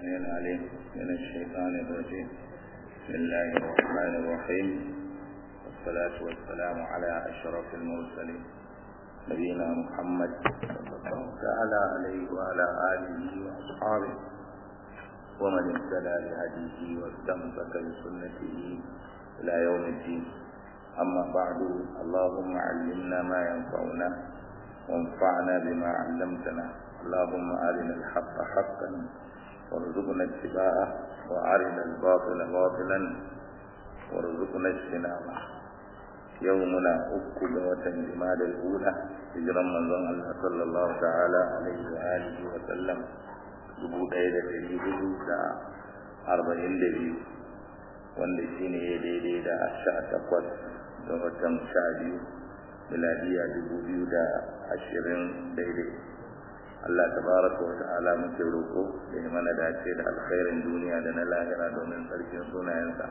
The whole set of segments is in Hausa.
العليم من الشيطان الرجيم بسم الله الرحمن الرحيم والصلاة والسلام على أشرف المرسلين نبينا محمد صلى الله تعالى عليه وعلى آله وأصحابه ومن اهتدى بهديه واستمسك بسنته إلى يوم الدين أما بعد اللهم علمنا ما ينفعنا وانفعنا بما علمتنا اللهم أرنا الحق حقا وارزقنا اتباعه وأرنا الباطل باطلا وارزقنا اجتنابه يومنا أكل وتنجمال الأولى هجرا من ظن الله صلى الله تعالى عليه وآله وسلم dubu ɗaya da ɗari hudu da arba'in da biyu wanda shi ne ya daidai da sha takwas da watan sha biyu miladiya dubu biyu da ashirin daidai Allah tabaraka wa ta'ala muke roƙo da ya mana dace da alkhairin duniya da na lahira domin tsarkin sunayensa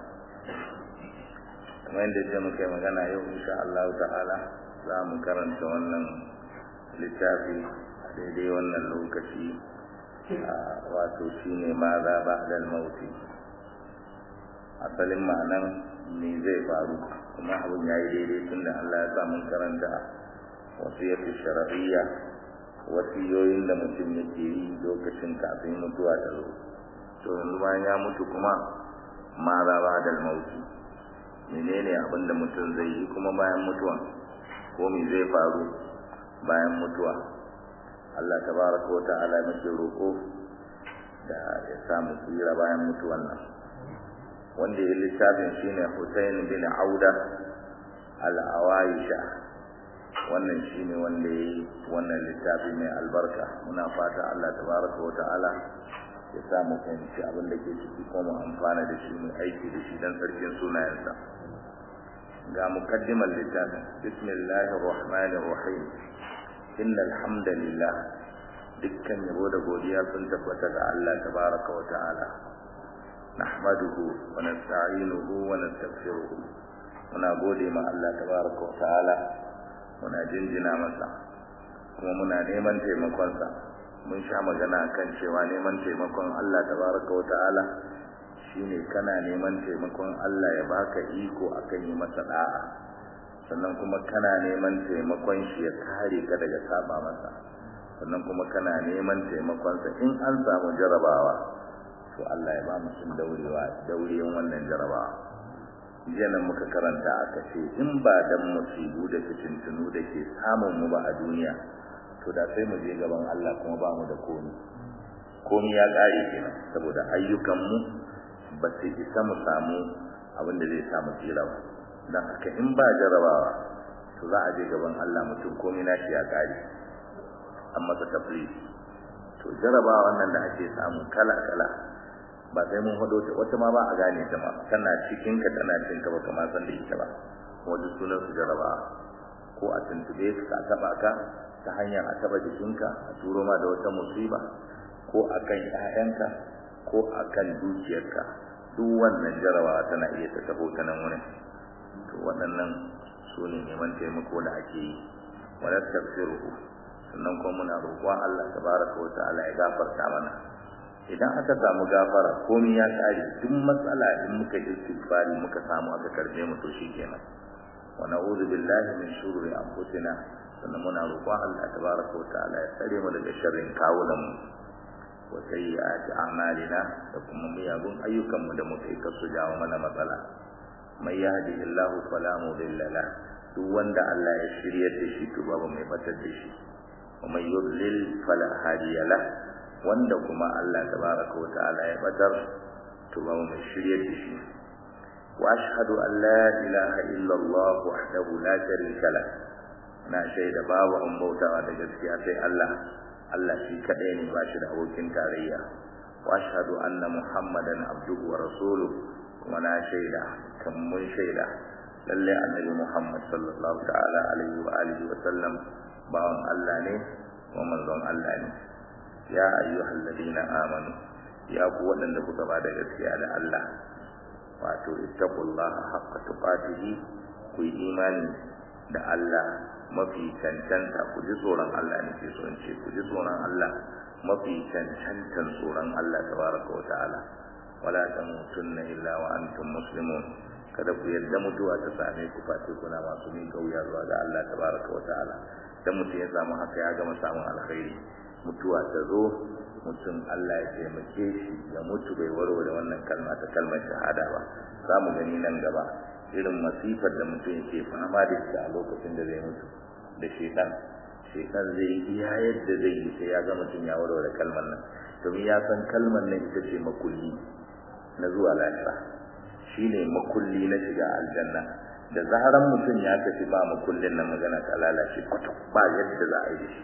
kamar yadda ce muka yi magana yau insha Allah ta'ala za mu karanta wannan littafi a daidai wannan lokaci wato shine ma za ba da mauti asalin ma'anan me zai faru kuma abin ya yi daidai tun da Allah ya sa mun karanta wasiyatu shar'iyya wasiyoyin da mutum yake yi lokacin kafin mutuwa ta zo to yanzu bayan ya mutu kuma ma za ba da mauti menene abin da mutum zai yi kuma bayan mutuwa ko me zai faru bayan mutuwa Allah tabaraka wa ta'ala muke roƙo da ya samu tsira bayan mutuwan nan wanda ya littafin shine Hussein bin Auda al-Awaisha wannan shine wanda yayi wannan littafi mai albarka muna fata Allah tabaraka wa ta'ala ya samu fahimci abin da ke ciki kuma amfana da shi mai aiki da shi dan sarkin sunayensa ga mukaddimar littafin bismillahir rahmanir rahim innal hamdalillah dukkan yabo da godiya sun tabbata ga Allah tabaraka wa ta'ala nahmaduhu wa nasta'inuhu wa nastaghfiruh muna gode ma Allah tabaraka wa ta'ala muna jinjina masa kuma muna neman taimakonsa mun sha magana kan cewa neman taimakon Allah tabaraka wa ta'ala shine kana neman taimakon Allah ya baka iko akan yi masa da'a sannan kuma kana neman taimakon shi ya kare ka daga saba masa sannan kuma kana neman taimakonsa in an samu jarabawa to Allah ya ba mu sun daurewa daurewan wannan jarabawa jiya nan muka karanta aka ce in ba dan musibu da fitintunu da ke samun mu ba a duniya to da sai mu je gaban Allah kuma ba mu da komi komi ya kare kenan saboda ayyukan mu ba su isa mu samu abin da zai samu tsira ba dan haka in ba jarabawa to za a je gaban Allah mutum komai nashi ya kare an masa taflis to jarabawa wannan da ake samu kala kala ba sai mun hado ta wata ma ba a gane ta ma tana cikin ka tana cikin ka baka ma san da ita ba wanda sunan su jarabawa ko a tuntube ka a taba ka ta hanyar a taba jikinka a turo ma da wata musiba ko akan ƴaƴanka ko akan dukiyarka duk wannan jarabawa tana iya ta tabo ta nan wurin to waɗannan su ne neman taimako da ake yi wala tafsiruhu sannan kuma muna roƙon Allah tabaraka wa ta'ala ya gafarta mana idan aka samu gafara komai ya kare duk matsala in muka istighfari muka samu aka karbe mu to shikenan wa na'udhu billahi min shururi anfusina sannan muna roƙon Allah tabaraka wa ta'ala ya tsare mu daga sharrin kawunan mu wa sayyi'ati a'malina da kuma miyagun ayyukan mu da muka yi kasu jawo mana matsala mai yahdihillahu fala mudilla la duk wanda Allah ya shiryar da shi to babu mai batar da shi wa mai yudlil fala hadiya la wanda kuma Allah tabaraka wa ta'ala ya batar to babu mai shiryar da shi wa ashhadu an la ilaha illa Allah wahdahu la sharika la na shaida babu an bautawa da gaskiya sai Allah Allah shi kadai ne ba shi da abokin tarayya wa ashhadu anna muhammadan abduhu wa rasuluhu kuma na shaida kan mun shaida lalle annabi Muhammad sallallahu ta'ala alaihi wa alihi wa sallam bawan Allah ne wa manzon Allah ne ya ayyuhal ladina amanu ya ku wadanda kuka ba da gaskiya da Allah wato ittaqullaha haqqa tuqatihi ku yi imani da Allah mafi cancanta ku ji tsoron Allah ne ke so in ce ku ji tsoron Allah mafi cancantan tsoron Allah tabaraka wa ta'ala wala tamutunna illa wa antum muslimun kada ku yadda mutuwa ta same ku face kuna masu min kauya zuwa ga Allah tabaraka wa ta'ala dan mutum ya samu haka ya gama samun alkhairi mutuwa ta zo mutum Allah ya taimake shi ya mutu bai warware wannan kalma ta kalmar shahada ba za mu gani nan gaba irin masifar da mutum yake fama da ita a lokacin da zai mutu da shekan shekan zai iya yadda zai yi sai ya ga mutum ya warware kalmar nan domin ya san kalmar nan ita ce makulli na zuwa lahira shine makulli na shiga aljanna da zaharan mutum ya tafi ba makullin nan magana ta lalace kwata ba yadda za a yi shi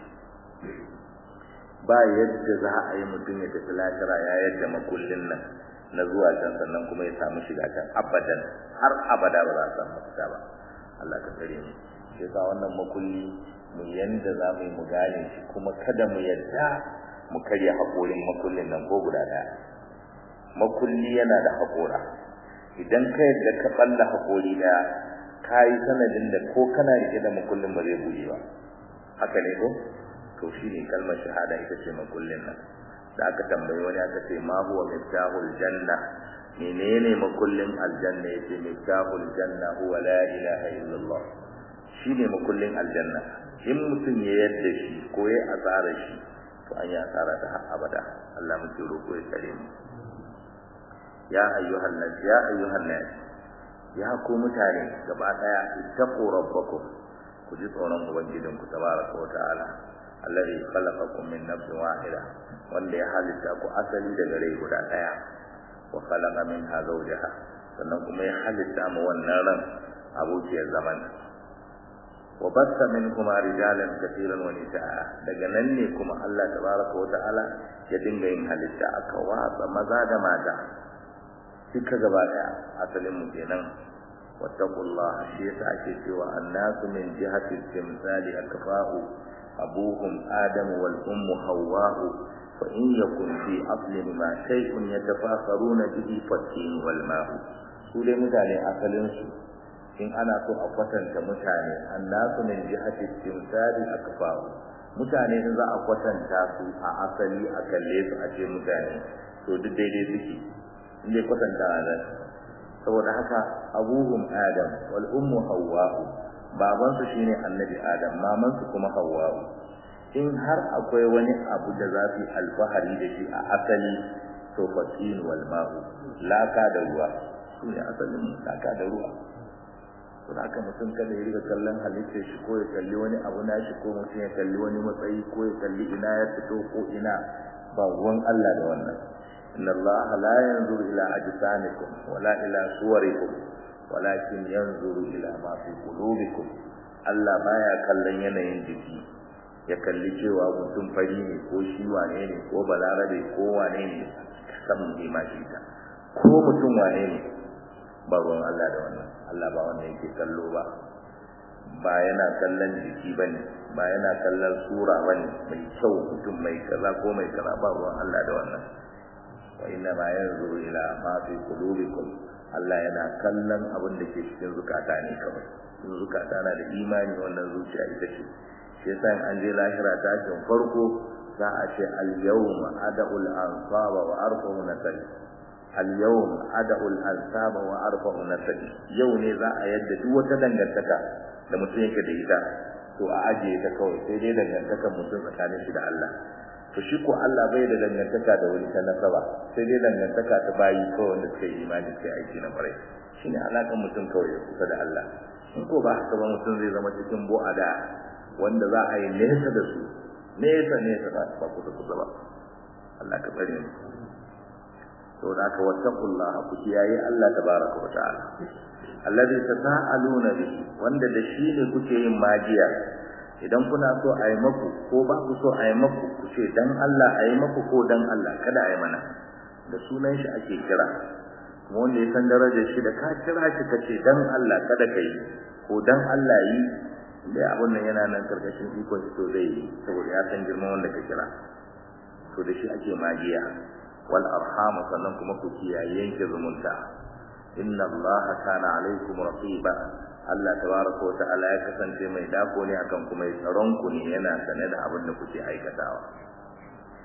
ba yadda za a yi mutum ya tafi lahira ya yadda makullin nan na zuwa can sannan kuma ya samu shiga can abadan har abada ba za a samu fita ba Allah ka tsare mu shi yasa wannan makulli mu yanda za mu yi mu gane shi kuma kada mu yadda mu karya haƙorin makullin nan ko guda ɗaya makulli yana da haƙora idan ka yadda ka balla haƙori ɗaya ka yi sanadin da ko kana rike da makullin ba zai buɗe ba haka ne ko to shine kalmar shahada ita ce makullin nan da aka tambayi wani aka ce ma huwa miftahul janna menene makullin aljanna yace miftahul janna huwa la ilaha illallah shine makullin aljanna in mutum ya yadda shi ko ya asara shi to an yi asara ta har abada Allah muke roƙo ya tsare mu ya ayyuhan nas ya ayyuhan nas ya ku mutane gaba daya ittaqu rabbakum ku ji tsoron ubangijinku tabaraka wa ta'ala alladhi khalaqakum min nafsin wahida wanda ya halitta ku asali daga rai guda daya wa khalaqa minha zawjaha sannan kuma ya halitta mu wannan ran abokiyar zaman wa batta minhuma rijalan katiran wa nisaa daga nan ne kuma Allah tabaraka wa ta'ala ya dinga yin halitta aka watsa maza da mata duka gaba daya asalin mu kenan wattaqullaha shi yasa ake cewa annasu min jihati timsali akfa'u abuhum adamu wal ummu hawwa'u fa in yakun fi aslin ma shay'un yatafakharuna bihi fatin wal ma'u su dai mutane asalin su in ana so a kwatanta mutane annasu min jihati timsali akfa'u mutane in za a kwatanta su a asali a kalle su a ce mutane to duk daidai suke in dai kwatanta da saboda haka abuhum adam wal ummu hawwa'u baban su shine annabi adam maman su kuma hawwa'u in har akwai wani abu da za su alfahari da shi a asali to fatin wal ma'u laka da ruwa shine asalin laka da ruwa to haka mutum kada ya riga kallon halittar shi ko ya kalli wani abu na shi ko mutum ya kalli wani matsayi ko ya kalli ina ya fito ko ina ba ruwan Allah da wannan inna Allah la yanzuru ila ajsamikum wala ila suwarikum walakin yanzuru ila ma fi qulubikum Allah baya kallon yanayin jiki ya kalli cewa mutum fari ne ko shi wane ne ko balarabe ko wane ne san ne ma shi ta ko mutum wane ne ba ruwan Allah da wannan Allah ba wannan yake kallo ba ba yana kallon jiki bane ba yana kallon sura bane mai kyau mutum mai kaza ko mai kaza ba ruwan Allah da wannan wa inna ma yanzuru ila ma fi qulubikum Allah yana kallon abin da ke cikin zukata ne kawai in zukata na da imani wannan zuciya ita ce shi yasa in an je lahira tashin farko za a ce al-yawma ad'ul ansaba wa arfa'u nasari al-yawm ad'ul ansaba wa arfa'u nasari yau ne za a yadda duk wata dangantaka da mutum yake da ita to a ajiye ta kawai sai dai dangantakar mutum tsakanin shi da Allah to shi ko Allah bai da dangantaka da wani ta nasaba sai dai dangantaka ta bayi kawai wanda suka yi imani sai aiki na kwarai shine alakan mutum kawai ya kusa da Allah in ko ba haka ba mutum zai zama cikin bu'ada wanda za a yi nesa da su nesa nesa ba ba kusa kusa ba Allah ka bari mu to da ka wattaqullaha ku kiyaye Allah tabaraka wa ta'ala alladhi tasaaluna bihi wanda da shi ne kuke yin magiya idan kuna so a yi maku ko ba ku so a yi maku ku ce dan Allah a yi maku ko dan Allah kada a yi mana da sunan shi ake kira kuma wanda ya san darajar shi da ka kira shi ka ce dan Allah kada ka yi ko dan Allah yi dai abun nan yana nan karkashin ikon shi to zai yi saboda ya san girman wanda ka kira to da shi ake magiya wal arham sannan kuma ku kiyaye yanke zumunta inna allaha kana alaikum raqiba Allah tabaraka wa ta'ala ya kasance mai dako ne akan kuma ya tsaron ku ne yana sane da abin da kuke aikatawa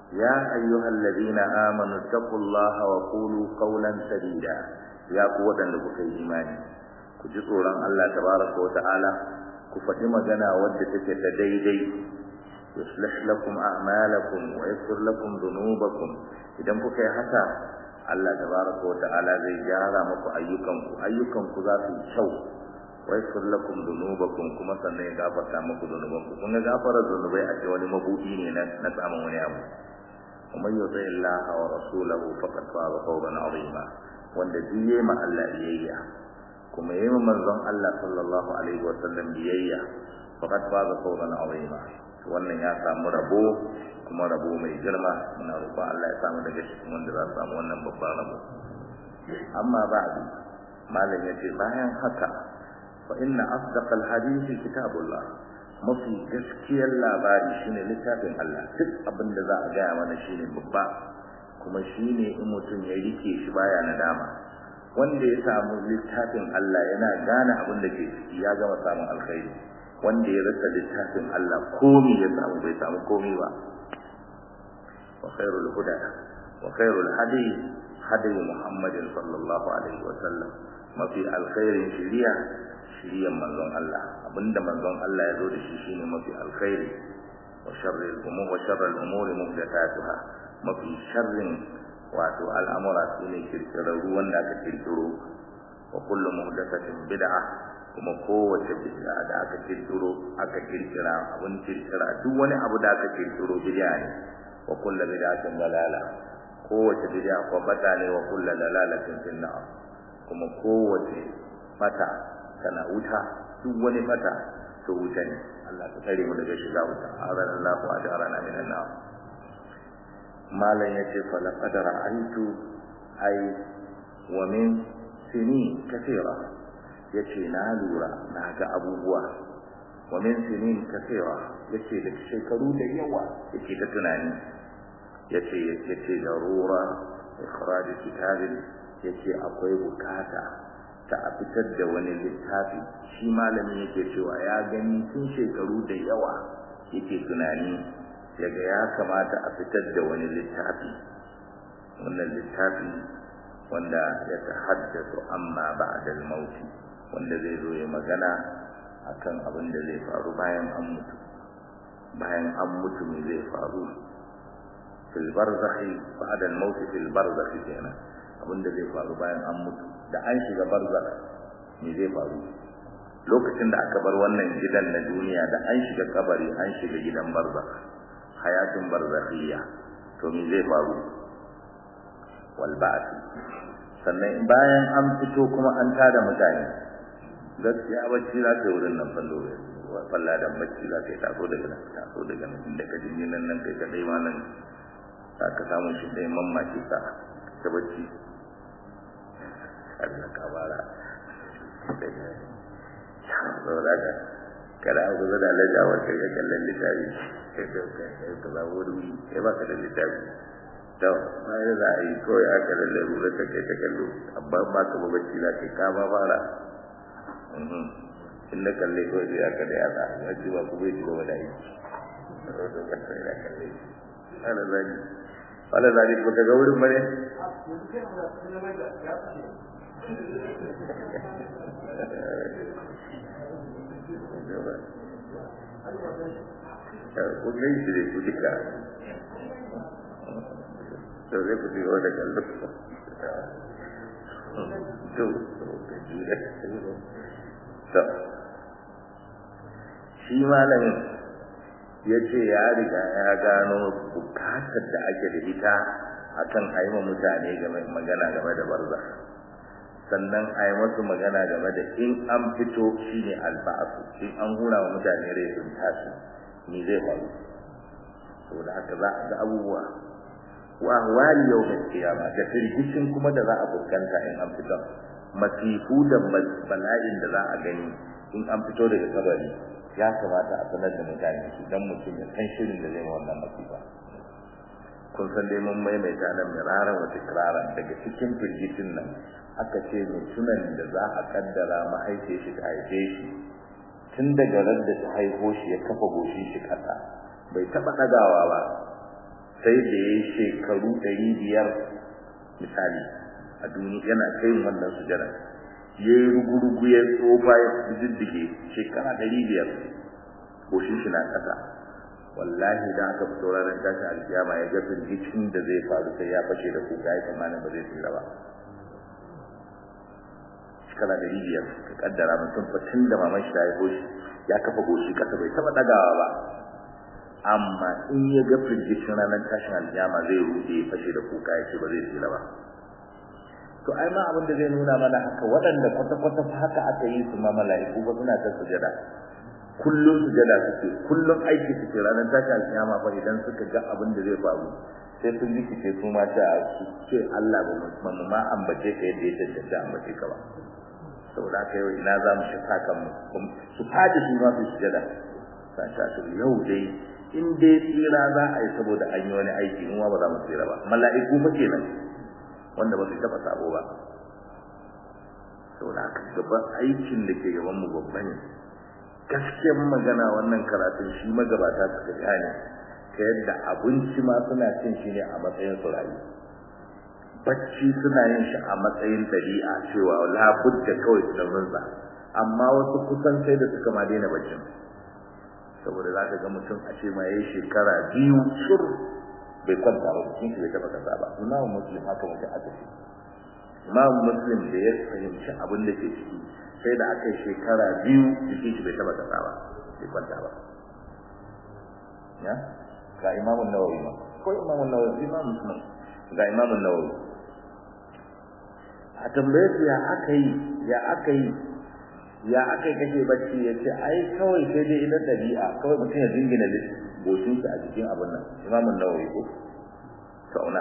ya ayyuhal ladina amanu taqullaha wa qulu qawlan sadida ya ku wadanda kuka yi imani ku ji tsoron Allah tabaraka wa ta'ala ku faɗi magana wadda take ta daidai yuslih lakum a'malakum wa yaghfir lakum dhunubakum idan kuka yi haka Allah tabaraka wa ta'ala zai gyara muku ayyukanku ayyukanku za su yi kyau wa yaghfir lakum dhunubakum kuma sannan ya gafarta muku dhunubanku kun ga gafarar dhunubai a ce wani mabudi ne na na samun wani abu ومن يطع الله ورسوله فقد فاز فوزا عظيما wanda duk yayi ma Allah biyayya kuma yayi ma manzon Allah sallallahu alaihi wa sallam biyayya faqad faza fawzan azima wannan ya samu rabo kuma rabo mai girma muna roƙon Allah ya samu daga cikin wanda za su samu wannan babban rabo amma ba'du malam yace bayan haka fa inna asdaqal hadisi kitabullah mafi gaskiyar labari shine littafin Allah duk abin da za a gaya mana shine babba kuma shine in mutum ya rike shi baya nadama wanda ya samu littafin Allah yana gane abin da ke ciki ya gama samun alkhairi wanda ya rasa littafin Allah komi ya samu bai samu komi ba wa khairul huda wa khairul hadi hadi Muhammadin sallallahu alaihi wa sallam mafi alkhairin shiriya shiriyan manzon Allah abinda manzon Allah ya zo da shi shine mafi alkhairi wa sharril umur wa sharril umuri muhdathatuha mafi sharrin wato al'amura sune kirkirarru wanda aka kirkiro wa kullu muhdathatin bid'ah kuma kowace bid'a da aka kirkiro aka kirkira abun kirkira duk wani abu da aka kirkiro bid'a ne wa kullu bid'atin dalala kowace bid'a ko bata ne wa kullu dalalatin fin nar kuma kowace bata tana wuta duk wani bata to wuta ne Allah ta tsare mu daga shiga wuta azan Allah wa ajarana minan nar malan yace fa laqad ra'aytu ay wa min sinin kathira yace na lura na ga abubuwa wa min sinin kathira yace da shekaru da yawa yace ta tunani yace yace darura ikhraj kitabin yace akwai bukata ta a fitar da wani littafi shi malami yake cewa ya gani tun shekaru da yawa yake tunani yaga ya kamata a fitar da wani littafi wannan littafi wanda ya tahaddathu amma ba'da al-maut wanda zai zo ya magana akan abin da zai faru bayan an mutu bayan an mutu me zai faru fil barzakhi ba'da al-maut fil barzakhi kenan abin da zai faru bayan an mutu da an shiga barzakh me zai faru lokacin da aka bar wannan gidan na duniya da an shiga kabari an shiga gidan barzakh hayatun barzakhiyya to me zai faru wal ba'th sannan bayan an fito kuma an tada mutane gaskiya bacci za ta wurin nan fallo falla da bacci za ta taso daga nan taso daga nan inda ka jinni nan nan kai kadai ma nan za ka samu shi dai mamaki ka ta bacci Allah ka bara saboda ka kada a guza da lajawar kai ka kallon littafi kai ka kai ka zabo wuri kai ba ka da littafi to bayan za a yi kawai aka da larurar ta kai ta kallo amma ba ka babacci za ka ka ba fara in na kalle kawai sai aka da yada wacce ba ku bai ci gaba da aiki ana zagi wala zagi ko daga wurin bane kun gaishe da ku duka to zai ku shiga wata kallo to to shi malamin ya ce ya riga ya gano bukatar da ake da ita akan haima mutane game magana game da barza sannan a yi masu magana game da in an fito shine alba'asu in an hura wa mutane rai sun tashi ni zai faru saboda haka za a ga abubuwa wa ahwali yawmin qiyama da firgicin kuma da za a fuskanta in an fito masifu da bala'in da za a gani in an fito daga kabari ya kamata a sanar da mutane su dan mutum ya san shirin da zai yi wannan masifa kun san dai mun maimaita nan miraran wata kiraran daga cikin firgicin nan aka ce mutumin da za a kaddara mahaife shi ta haife shi tun daga ran da ta haifo shi ya kafa goshin shi kasa bai taba dagawa ba sai da ya yi shekaru ɗari biyar misali a duniya yana kai wannan sujada ya yi rugurugu ya tsofa ya diddige shekara ɗari biyar goshin shi na ƙasa wallahi da aka fito ranar tashi alkiyama ya ga firgicin da zai faru sai ya fashe da kuka ya tsammanin ba zai tsira ba shekara ɗari biyar ka kaddara mutum fa tun da maman shi ta haifo shi ya kafa goshi ƙasa bai taɓa ɗagawa ba amma in ya ga firgicin ranar tashin alkiyama zai rude ya fashe da kuka ya ce ba zai tsira ba to ai ma abin da zai nuna mana haka waɗanda kwata-kwata haka aka yi su ma mala'iku ba suna ta sujada kullum sujada suke kullum aiki suke ranar tashi alkiyama fa idan suka ga abin da zai faru sai sun rikice su ma ta su ce Allah ba mu ma ambace ka yadda ya tantance ambace ka ba saboda haka yau ina za mu shi kan mu su fadi su ma su sujada sa ta su yau dai in dai tsira za a yi saboda an yi wani aiki in ba za mu tsira ba mala'iku fa kenan wanda ba su taba sabo ba saboda haka gaban aikin da ke gaban mu babba ne gaskiyar magana wannan karatun shi magabata suka gane ta yadda abinci ma suna cin shi ne a matsayin su rayu bacci suna yin shi a matsayin dabi'a cewa labudda kawai su da amma wasu kusan sai da suka ma daina baccin saboda za ka ga mutum a ce ma yayi shekara biyu shur bai kwanta ba cikin shi bai taba kasa ba imamu muslim haka mutum aka ce imamu muslim da ya fahimci abin da ke ciki sai da aka yi shekara biyu jikin shi bai taba kasa ba bai kwanta ba ya ga imamun nawawi ma ko imamun nawawi imamun muslim ga imamun nawawi a tambaye su ya aka yi ya aka yi ya aka yi kake bacci ya ce ai kawai sai dai idan ɗabi'a kawai mutum ya jingina goshin a jikin abin nan imamun nawawi ko sauna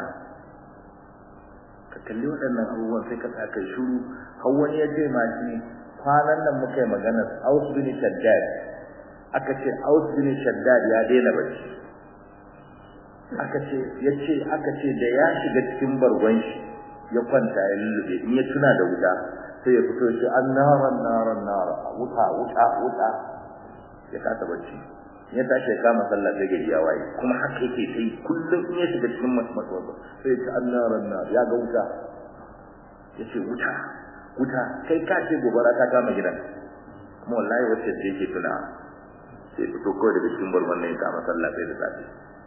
ka kalli waɗannan abubuwan sai ka tsaka shuru har wani ya ce ma shi kwanan nan muka yi magana Aus bin Shaddad aka ce Aus bin Shaddad ya daina bacci aka ce yace aka ce da ya shiga cikin bargon shi ya kwanta ya lullube in ya tuna da wuta sai ya fito shi annaran naran nara wuta wuta wuta ya kasa bacci ya tashi ya kama sallah sai gari ya waye kuma haka yake sai kullum in ya shiga cikin masmatsuwa sai ya ci annaran nar ya ga wuta ya ce wuta wuta kai ka ce gobara ta kama gidan kuma wallahi wacce ce yake tuna sai fito kawai daga cikin barban nan ya kama sallah sai da safe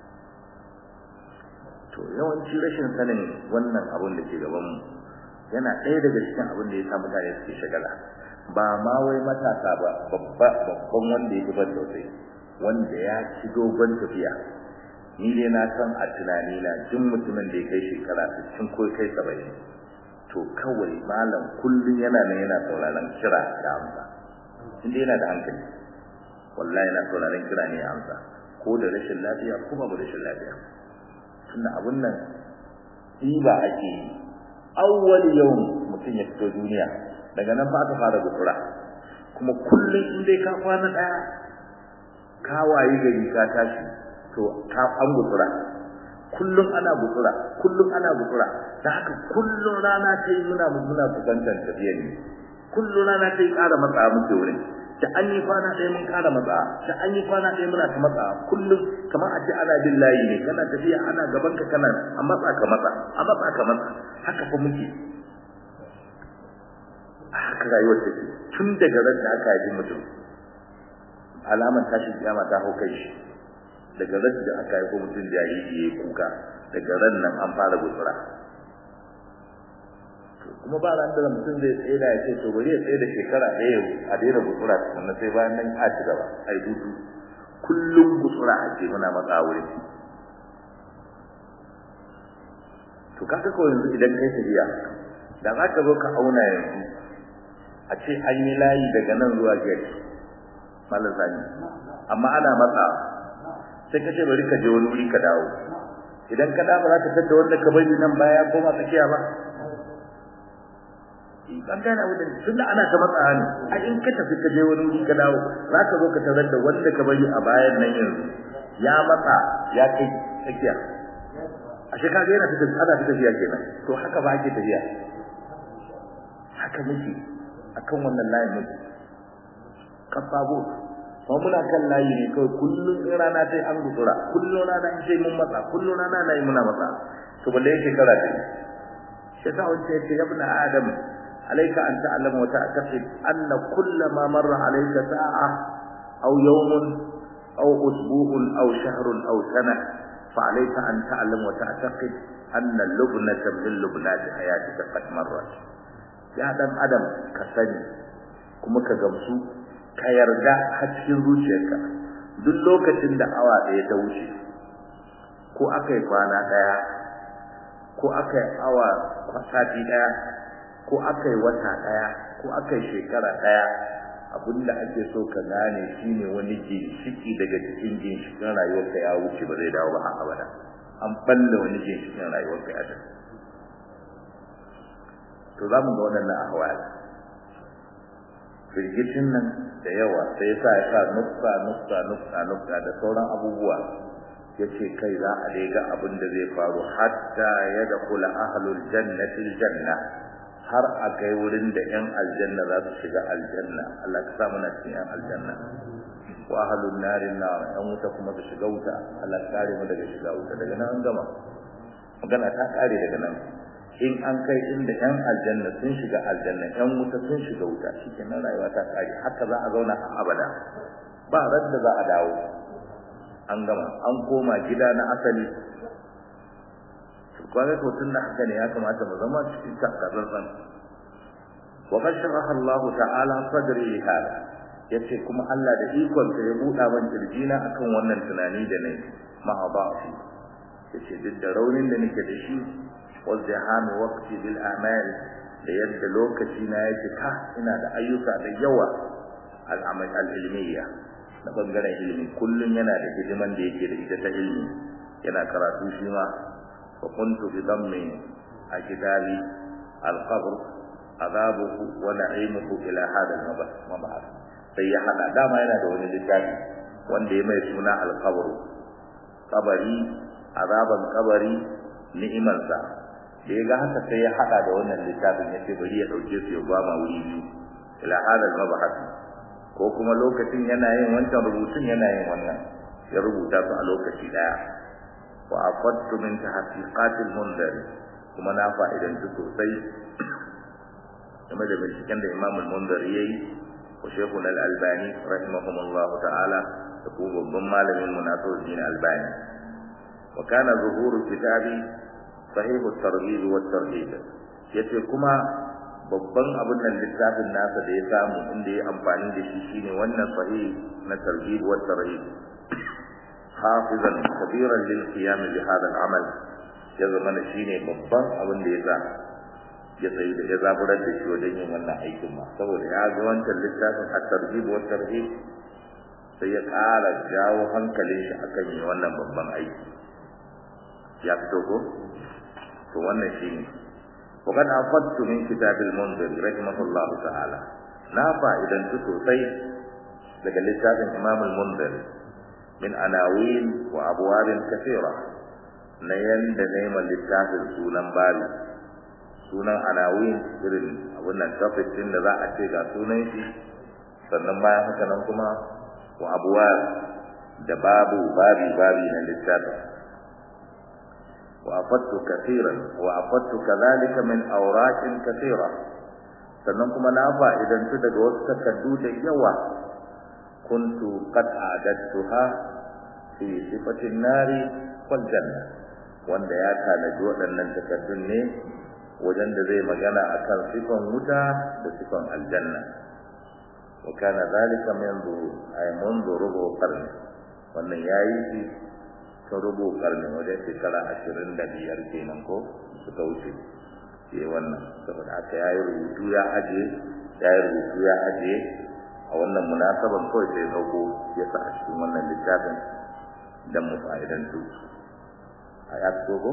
to yawanci rashin sanin wannan abun da ke gaban mu yana ɗaya daga cikin abin da ya sa mutane suke shagala ba ma wai matasa ba babba babban wanda ya ban sosai wanda ya ci dogon tafiya ni dai na san a tunani na duk mutumin da ya kai shekara 60 ko kai 70 to kawai malam kullun yana nan yana sauraron kira da amsa inda yana da hankali wallahi yana sauraron kira ne amsa ko da rashin lafiya ko babu rashin lafiya tunda abun nan ba ake yi awwal yawm mutum ya fito duniya daga nan ba aka fara gutsura kuma kullun in dai ka kwana daya ka wayi gari ka tashi to ka an gutsura kullun ana gutsura kullun ana gutsura da haka kullun rana ta yi muna muna fuskantar tafiya ne kullun rana ta yi ƙara matsa muke wurin da an yi kwana ɗaya mun ƙara matsa da an yi kwana ɗaya muna ta matsa kullum kamar a ce ana bin layi ne kana tafiya ana gaban ka kana a matsa ka matsa a matsa ka matsa haka fa muke haka rayuwar take tun daga ran da aka yi mutum alamar tashin kiyama ta hau kai shi daga ran da aka yi mutum jariri ya yi kuka daga ran nan an fara gutsura kuma ba ran da mutum zai tsaye da ya ce to bari ya tsaye da shekara ɗaya a daina gutsura sannan sai bayan nan a ci gaba a yi hutu kullum gutsura ake muna matsa wuri to kaga ko yanzu idan kai tafiya da za ka zo ka auna yanzu a ce an yi layi daga nan zuwa gari malar zani amma ana matsa sai ka ce bari ka je wani wuri ka dawo idan ka dawo za ka tadda wanda ka bari nan baya koma tsakiya ba an gane abu da tunda ana ta matsa ne a in ka tafi ka je wani wuri ka dawo za ka zo ka tarar da wanda ka bari a bayan nan yanzu ya matsa ya kai tsakiya a shi kaga yana tafiya ana ta tafiya kenan to haka ba ake tafiya haka muke akan wannan layin muke kafabo kuma muna kan layi ne kawai kullum in rana sai an gutsura kullum rana in sai mun matsa kullum rana na yi muna matsa to balle yake kara dai shi ta wace ce ya ibn adam alayka an ta'lama wa ta'taqid anna kullama marra alayka sa'a aw yawmun aw usbu'un aw shahrun aw sana fa alayka an ta'lama wa ta'taqid anna lubnatan min lubnati hayatika qad marrat ya dan adam ka sani kuma ka gamsu ka yarda har cikin zuciyarka duk lokacin da awa ɗaya ta wuce ko aka yi kwana ɗaya ko aka yi awa sati ɗaya ko aka yi wata ɗaya ko aka yi shekara ɗaya abinda ake so ka gane shine wani ginshiki daga cikin ginshikin rayuwarka ya wuce ba zai dawo ba har abada an balle wani ginshikin rayuwarka ya tafi to za mu ga waɗannan ahwal firgitin nan da yawa sai ya sa ya sa nukta nukta nukta nukta da sauran abubuwa ya ce kai za a dai ga abin da zai faru hatta ya da kula ahalul jannatil janna har a kai wurin da yan aljanna za su shiga aljanna Allah ka sa muna cikin yan aljanna wa ahalul narin na yan wuta kuma su shiga wuta Allah ka kare mu daga shiga wuta daga nan an gama magana ta kare daga nan in an kai inda yan aljanna sun shiga aljanna yan wuta sun shiga wuta shikenan rayuwa ta kare haka za a zauna a abada ba radda za a dawo an gama an koma gida na asali kwaga to tun da haka ne ya kamata mu zama cikin takazan wa qad sharaha Allah ta'ala sadri li hada yace kuma Allah da ikon sa ya buɗa ban kirjina akan wannan tunani da nayi ma ba shi yace duk da raunin da nake da shi وازدحام وقتي بالأعمال da yadda lokaci na ya cika ina da ayyuka da yawa al'amal al'ilmiya na bangaren ilimi kullun yana da hidiman da yake da ita ta ilimi yana karatu shi ma wa kuntu bi dammi a kitabi al-qabr adabuhu wa na'imuhu ila hada al-mab'ath sai ya hada dama yana da wani littafi wanda ya mai suna al-qabr kabari azaban kabari ni'imansa da ya ga haka sai ya hada da wannan littafin ya ce bari ya dauke su ya gwama wuri biyu ila hadal mabahas ko kuma lokacin yana yin wancan rubutun yana yin wannan ya rubuta su a lokaci daya wa afattu min tahqiqatil mundar kuma na fa'idan su sosai game da binciken da Imam al-Mundar yayi wa Sheikhul al-Albani rahimahumullahu ta'ala da kuma babban malamin mu Nasiruddin Albani wa kana zuhuru kitabi sahihu targhib wa tarhib yace kuma babban abin nan littafin nasa da ya samu inda ya amfani da shi shine wannan sahih na targhib wa tarhib hafizan kabiran lil qiyam bi hada al amal ya zama shine babban abin da ya sa ya tsayi da ya zaburar da shi wajen yin wannan aikin ma saboda ya ga wancan littafin at-targhib wa tarhib sai ya ƙara jawo hankalin shi akan yin wannan babban aiki ya fito ko to wannan shine wa kad afattu min kitabil munzir rahimahullahu ta'ala na fa'idan tu sosai daga littafin imam al-munzir min anawin wa abwabin kathira na yanda neman littafin sunan bari sunan anawin irin abun nan topic din da za a ce ga sunan shi sannan bayan haka nan kuma wa abwab da babu babi babi na littafin وأفدت كثيرا وأفدت كذلك من أوراق كثيرة sannan kuma na fa'idantu daga wasu takardu da yawa kuntu qad a'adtuha fi sifatin nari wal janna wanda ya tanaji waɗannan takardun ne wajen da zai magana akan sifan wuta da sifan aljanna wa kana zalika منذ ay منذ rubu qarni wannan yayi shi ta rubu karni wajen shekara ashirin da biyar kenan ko suka wuce ke wannan saboda haka ya yi rubutu ya ajiye ya yi rubutu ya ajiye a wannan munasaban kawai sai dauko ya sa a cikin wannan littafin don mu fa'idantu a ya fito ko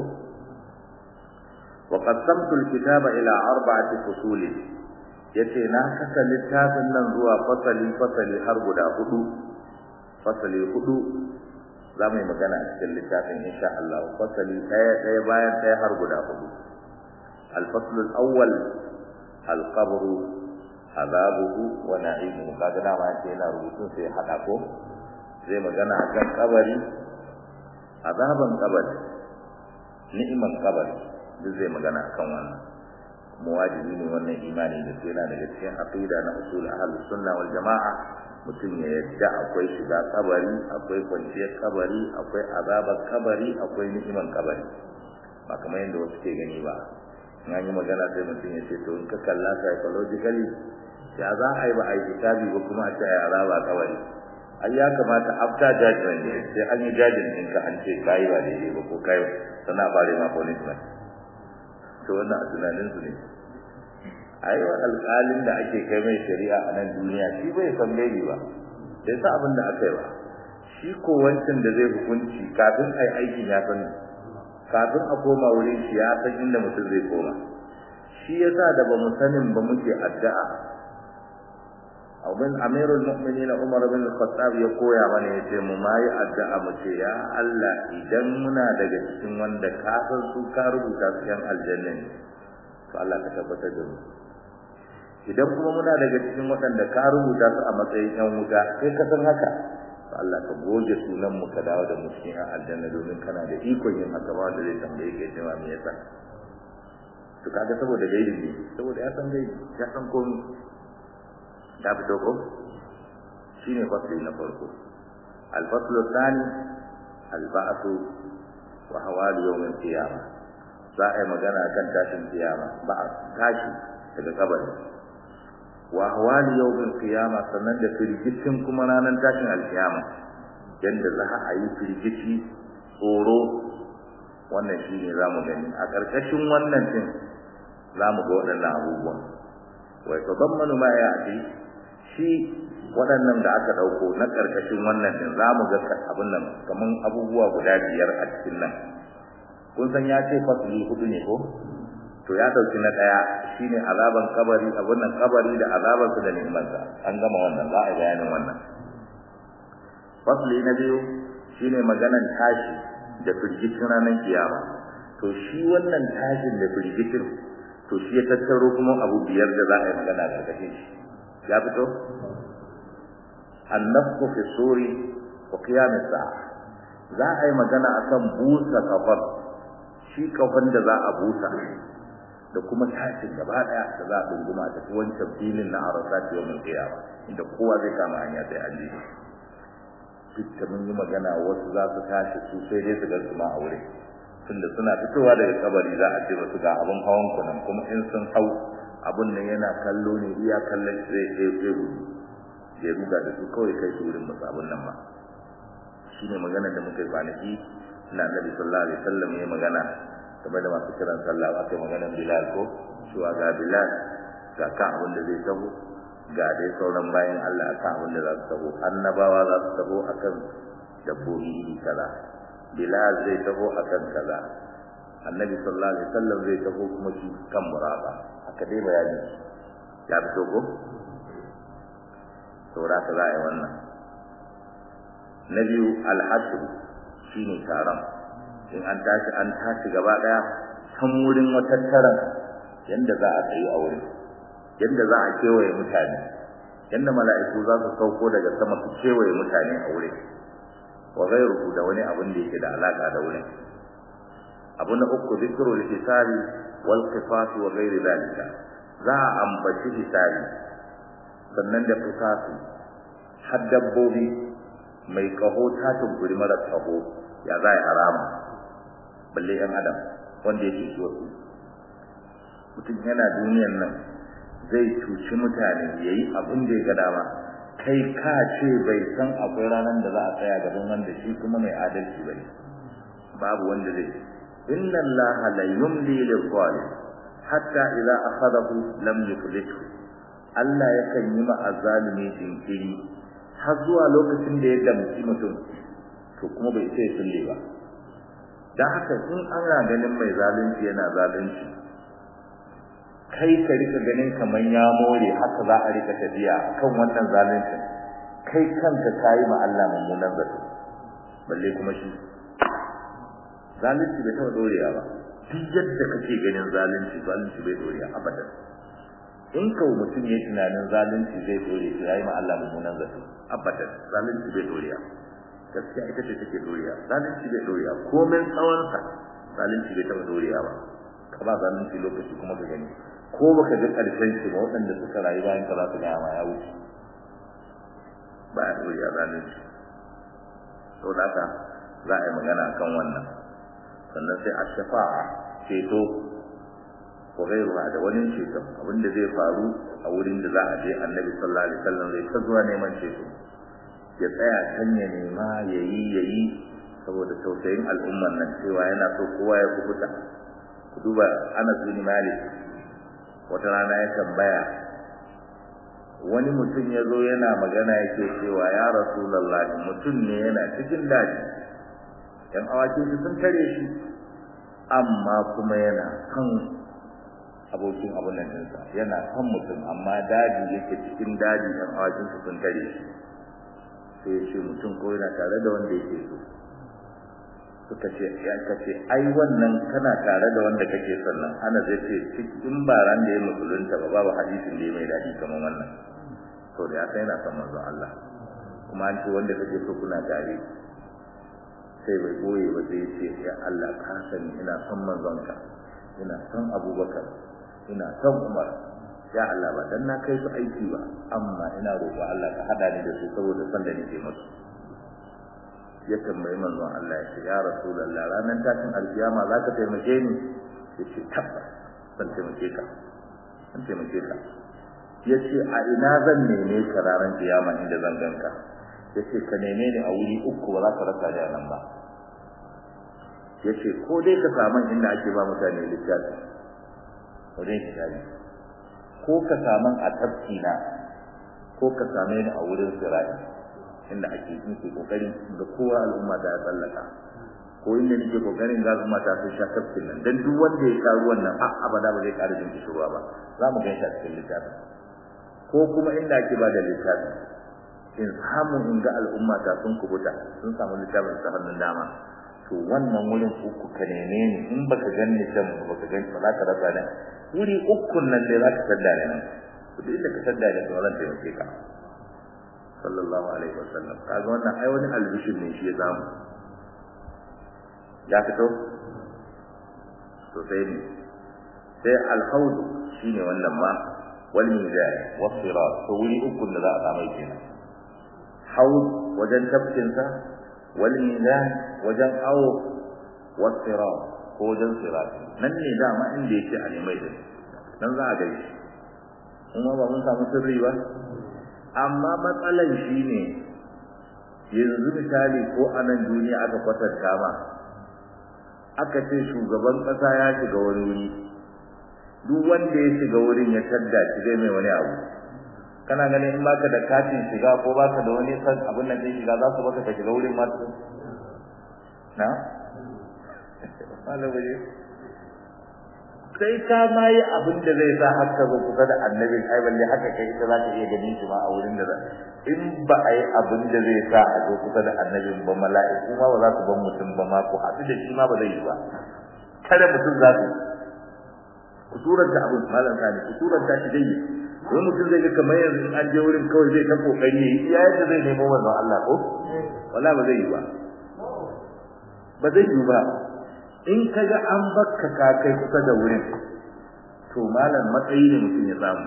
wa qasamtu alkitaba ila arba'ati fusul yace na kasa littafin nan zuwa fasali fasali har guda hudu fasali hudu za mu yi magana a cikin littafin insha Allah fasali ɗaya ɗaya bayan ɗaya har guda hudu الفصل الأول القبر azabuhu wa na'imuhu kaga dama yace yana rubutun sai hada ko zai magana akan kabari azaban kabari ni'iman kabari duk zai magana akan wannan kuma wajibi ne wannan imani da yana daga cikin aqida na usul ahlus sunna wal jamaa mutum ya yadda akwai shiga kabari akwai kwanciyar kabari akwai azabar kabari akwai ni'iman kabari ba kamar yadda wasu ke gani ba in an yi magana sai mutum ya ce to in ka kalla psychologically ya za a yi ba a yi kitabi ba kuma a ce a yi azaba kabari ai ya kamata after judgment ne sai an yi judgment din ka an ce kai ba daidai ba ko kai sana bare ma punishment to wannan a tunanin su ne ai wa alƙalin da ake kai mai shari'a a nan duniya shi bai san bai ba bai sa abin da aka yi ba shi ko wancan da zai hukunci kafin ai aikin ya san kafin a koma wurin shi ya san inda mutum zai koma shi yasa da ba mu sanin ba muke addu'a abin amirul mu'minin Umar bin Khattab ya koya mana yace mu mai addu'a mu ce ya Allah idan muna daga cikin wanda ka san su ka rubuta su yan aljanna ne to Allah ka tabbatar da mu idan kuma muna daga cikin waɗanda ka rubuta su a matsayin yan wuta sai ka san haka to Allah ka goge sunan mu ka dawo da mu cikin yan aljanna domin kana da ikon yin haka ba wanda zai tambaye ka cewa me yasa to kaga saboda gaibi ne saboda ya san gaibi ya san komai ta fito ko shine fasli na farko al-fasl thani al-ba'th wa hawal yawm al-qiyamah za a yi magana kan tashin kiyama ba a tashi daga kabari wa hawal yawm al-qiyamah sannan da firgicin kuma ranar tashin al-qiyama yanda za a yi firgici tsoro wannan shine zamu gani a karkashin wannan din zamu ga waɗannan abubuwan wa yatadammanu ma ya'ti shi waɗannan da aka ɗauko na ƙarƙashin wannan ɗin za mu ga abin nan kamar abubuwa guda biyar a cikin nan kun san ya ce fasili hudu ne ko to ya ɗauki na ɗaya shine azaban kabari abin nan kabari da azabansa da ni'imarsa an gama wannan za a bayanin wannan fasili na biyu shine maganan tashi da firgicin ranar kiyama to shi wannan tashin da firgicin to shi ya tattaro kuma abu biyar da za a yi magana a ƙarƙashin shi ya fito annafku fi suri wa qiyam as-sa'a za a yi magana akan busa kafar shi kafan da za a busa da kuma tashin gaba daya da za a dunguma ta wancan filin na arasat yawmin qiyama inda kowa zai kama hanya sai an ji duk da mun yi magana wasu za su tashi su sai dai su ga su ma a wurin tunda suna fitowa daga kabari za a ce musu ga abun hawan kunan kuma in sun hau abun nan yana kallo ne iya kallon shi zai sai sai gudu ya ruga da su kawai kai su wurin musu abun nan ba shine maganar da muka yi kwanaki na Nabi sallallahu alaihi wasallam ya magana game da masu kiran sallah aka yi maganar Bilal ko cewa ga Bilal ga kan abin da zai taho ga dai sauran bayan Allah akan abin da za su taho annabawa za su taho akan dabbobi iri kaza Bilal zai taho akan kaza annabi sallallahu alaihi wasallam zai taho kuma shi kan muraba haka dai bayani ya fito ko saboda ka za a yi wannan na biyu alhasru shine taron in an tashi an tashi gaba daya san wurin matattaran yanda za a tsayi a wurin yanda za a kewaye mutane yanda mala'iku za su sauko daga sama su kewaye mutane a wurin wa ghayruhu da wani abin da yake da alaka da wurin abu na uku zikru al-hisabi wal qifas wa ghayri dalika za a ambaci hisabi sannan da qifasi har dabbobi mai kaho ta tunkuri mara kaho ya za a harama balle yan adam wanda yake shi wasu mutum yana duniyan nan zai cuci mutane yayi abin da ya ga dama kai ka ce bai san akwai ranar da za a tsaya gaban wanda shi kuma mai adalci bane babu wanda zai inna allaha la yumli lil zalim hatta idza akhadahu lam yuflithu Allah yakan yi ma azalimi jinkiri har zuwa lokacin da ya damci mutum to kuma bai sai sulle ba dan haka in ana ganin mai zalunci yana zalunci kai ka rika ganin kaman ya more haka za a rika tafiya kan wannan zalunci kai kanka kai ma Allah mummunan zato balle kuma shi zalunci bai taɓa dorewa ba duk yadda kake ganin zalunci zalunci bai dorewa abadan in kawo mutum ya tunanin zalunci zai dore to yayi ma Allah mummunan zato abadan zalunci bai doriya gaskiya ita ce take doriya zalunci bai doriya komai tsawon sa zalunci bai taba doriya ba ka ba zalunci lokaci kuma ka gani ko baka ga karshen shi ba waɗanda suka rayu bayan ka za su ga ma ya wuce ba ya doriya zalunci to da haka za a yi magana kan wannan sannan sai a shafa'a ceto ko gairuwa da wani ceto abinda zai faru a wurin da za a je annabi sallallahu alaihi wasallam zai ta zuwa neman ceto ya tsaya kan ya nema yayi yayi saboda tausayin al'umman nan cewa yana so kowa ya kubuta ku duba Anas bin Malik wata rana ya tambaya wani mutum ya zo yana magana yake cewa ya rasulullahi mutum ne yana cikin daji yan awakin su sun tare shi amma kuma yana kan abokin abun nan ɗinsa yana kan mutum amma daji yake cikin daji yan awakin su sun tare shi sai ya ce mutum ko yana tare da wanda yake so suka ce ya kace ai wannan kana tare da wanda kake son nan ana zai ce cikin baran da ya musulunta ba babu hadisin da ya mai daɗi kamar wannan to da ya sai yana son manzon Allah kuma an ce wanda kake so kuna tare sai bai boye ba sai ce ya Allah ka sani ina son manzonka ina son Abubakar ina son Umar ya Allah ba dan na kai su aiki ba amma ina roƙo Allah ka hada ni da su saboda son da nake musu ya tambayi manzon Allah ya ce ya Rasulullah ranar tashin alkiyama za ka taimake ni ya ce tabbas zan taimake ka zan taimake ka ya ce a ina zan neme ka ranar kiyama inda zan ganka ya ce ka neme ni a wuri uku ba za ka rasa da nan ba ya ce ko dai ka samu inda ake ba mutane littafi wajen hijabi ko ka samu a tafkina ko ka same ni a wurin sirai inda ake yin ke kokarin ga kowa al'umma ta tsallaka ko inda nake kokarin ga al'umma ta sun sha tafkin nan dan duk wanda ya sha ruwan nan har abada ba zai ƙara jin kishirwa ba za mu gan shi a cikin littafin ko kuma inda ake ba da littafi in samu in ga al'umma ta sun kubuta sun samu littafin ta hannun dama to wannan wurin uku ka neme ni in baka ganni can baka ganni ba za ka rasa nan wuri ukun nan dai za ka sadda ne nan duk inda ka sadda ne to zan taimake ka sallallahu alaihi wasallam kaga wannan ai wani albishin ne shi ya samu ya fito to sai ne sai alhaud shine wannan ma wal mizan was sirat to wuri ukun da za a samu kenan haud wajen tafkinsa wal mizan wajen awo was sirat ko wajen sirat nan ne dama inda yake a nemai da nan za a gaishe kuma ba mun samu sirri ba amma matsalan shine yanzu misali ko a nan duniya aka kwatanta ma aka ce shugaban kasa ya shiga wani wuri duk wanda ya shiga wurin ya tadda shi zai mai wani abu kana ganin in baka da katin shiga ko baka da wani san abin nan din shiga za su baka ka shiga wurin ma na malamu sai ka ma yi abin da zai sa haka zo kusa da annabin ai balle haka kai ita za ka iya ganin shi ma a wurin da in ba a yi abin da zai sa a zo kusa da annabin ba mala'iku ma ba za su ban mutum ba ma ko haɗu da shi ma ba zai yi ba kada mutum za su kusurar ta abin malam sani kusurar ta shi dai wani mutum zai ga kamar yanzu in an je wurin kawai zai ta kokari ya yi iya yadda zai nemo wannan Allah ko wala ba zai yi ba ba zai yi ba in ka ga an bakka ka kai kusa da wurin to malam matsayi ne mutum ya samu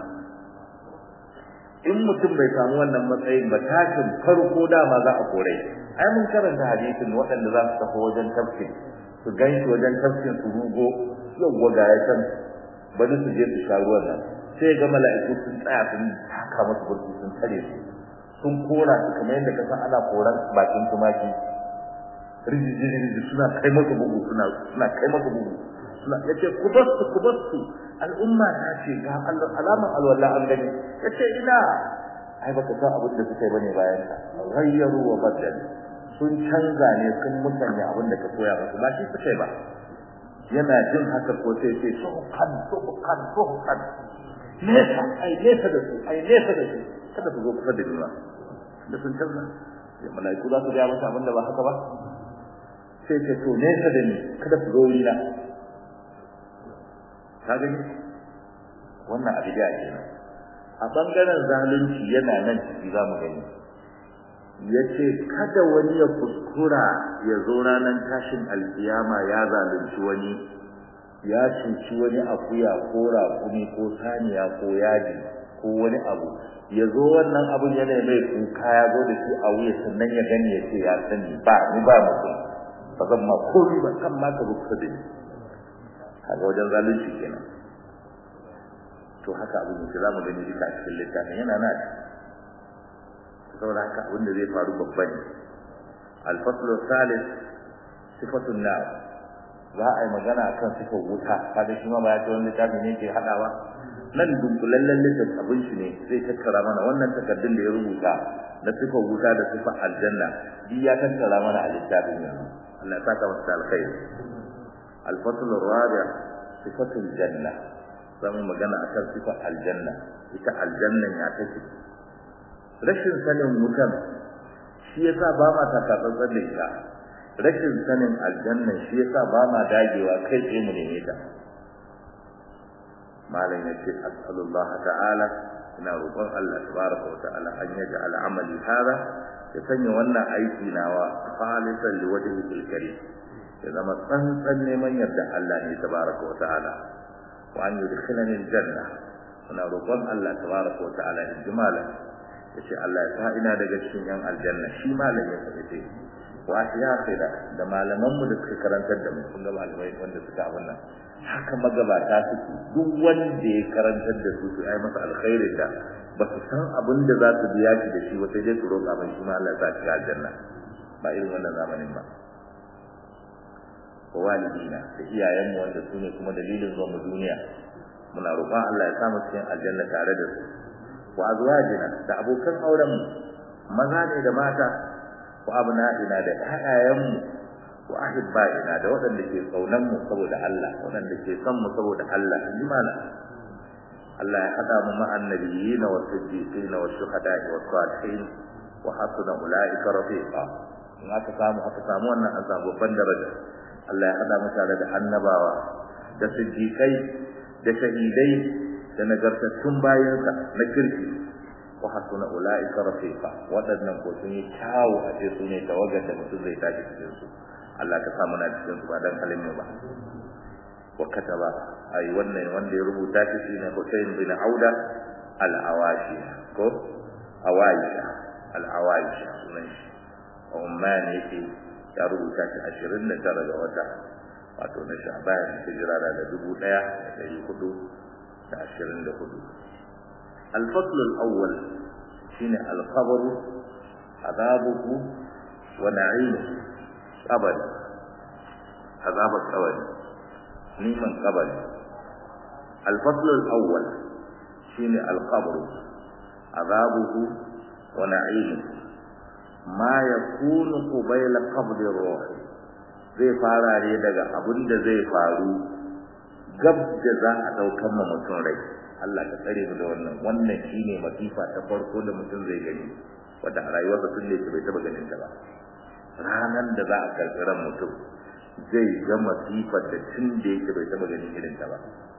in mutum bai samu wannan matsayin ba tashin farko dama za a kore ai mun karanta hadisin waɗanda za su tafi wajen tafsir su gan shi wajen tafsir su rugo yawwa ga ya can bari su je su sha ruwan nan sai ga mala'iku sun tsaya sun taka musu burki sun tare su sun kora su kamar yadda ka san ana koran bakin tumaki rijiji suna kai maka bugu suna suna kai maka bugu suna yace ku basu ku basu al'umma ta ce ga alaman alwala an gani yace ina ai baka san abin da suka yi bane bayan ka ghayyaru wa badal sun canza ne sun musanya abin da ka koya musu ba shi suka yi ba yana jin haka ko sai ce so kan so kan so kan nesa ai nesa da su ai nesa da su kada su zo kusa da ni ba da sun canza mala'iku za su ga masa abin da ba haka ba sai ce to nesa da ni kada ku zo wurina ka gani wannan a bid'a kenan a bangaren zalunci yana nan ciki za mu gani yace kada wani ya kuskura ya zo ranar tashin alkiyama ya zalunci wani ya cuci wani akuya ko raƙumi ko saniya ko yaji ko wani abu ya zo wannan abun yana mai kuka ya zo da shi a wuya sannan ya gani ya ce ya sani ba ni ba mutum ba zan ma komi ba kan ma ka kusa da ni kaga wajen zalunci kenan to haka abin yake za mu gani duka a cikin littafin yana na saboda haka abin da zai faru babba ne alfaslu salis sifatun nar za a yi magana akan sifar wuta kaga shi ma ba ya ce wani littafi ne ke haɗawa nan dunkulallen littafin abin shi ne zai tattara mana wannan takardun da ya rubuta na sifar wuta da sifar aljanna duk ya tattara mana a littafin yanzu Allah ya saka masa alkhairi الفصل الرابع صفة الجنة zamu magana akan sifar aljanna ita aljannan ya take rashin sanin wutan shi yasa ba ma takatsantsan da ita rashin sanin aljannan shi yasa ba ma dagewa kai tsaye mu neme ta malam yace as'alullah ta'ala ina roƙon Allah tabaraka wa ta'ala an yaj'al amali hada ya sanya wannan aiki nawa khalisan liwajhihi karim ya zama tsantsan neman yarda Allah ne tabaraka wa ta'ala wa an yudkhilani aljanna muna roƙon Allah tabaraka wa ta'ala in ji malam yace Allah ya sa ina daga cikin yan aljanna shi malam ya tafi wa ahyafira da malaman mu da suka karantar da mu kun ga malamai wanda suka abin nan haka magabata suke duk wanda ya karantar da su su ai masa alkhairin da ba su san abin da za su biya shi da shi ba sai dai su roƙa mai shi ma Allah ya sa shi aljanna ba irin wannan zamanin ba wa walidina da iyayenmu wanda su ne kuma dalilin zuwa mu duniya muna roƙon Allah ya samu cikin aljanna tare da su wa azwajina da abokan auren mu maza ne da mata wa abna'ina da ƴaƴayenmu wa ahibba'ina da waɗanda ke kaunan mu saboda Allah waɗanda ke son mu saboda Allah limana Allah ya hada mu ma'an nabiyina wa siddiqina wa shuhada'i wa salihin wa hasuna ulaika rafiqa in aka samu aka samu wannan an samu babban daraja Allah ya hada mu tare da annabawa da siddiqai da shahidai da nagartattun bayansa na kirki wa hasuna ulaika rafiqa wadannan ko sun yi kyawu a ce su ne tawagar da mutum zai tashi cikin su Allah ka sa muna cikin su ba dan halin ba wa kataba ai wannan wanda ya rubuta shi shine Hussein bin Auda al-Awashi ko Awaisha al-Awaisha sunan shi Umman yake ya rubuta shi ashirin da tara ga wata wato na sha'ban hijira da dubu ɗaya da ɗari hudu da ashirin da hudu الفصل الأول شين القبر عذابه ونعيمه قبر عذاب القبر نيمان قبر الفصل الأول شين القبر عذابه ونعيمه ma ya kunu qubayla qabdi ruh zai fara ne daga abin da zai faru gab da za a daukan ma mutum rai Allah ka tsare mu da wannan wannan shine masifa ta farko da mutum zai gani wanda a rayuwarsa tun da bai taba ganin ta ba ranar da za a karɓi ran mutum zai ga masifar da tun da yake bai taba ganin irin ta ba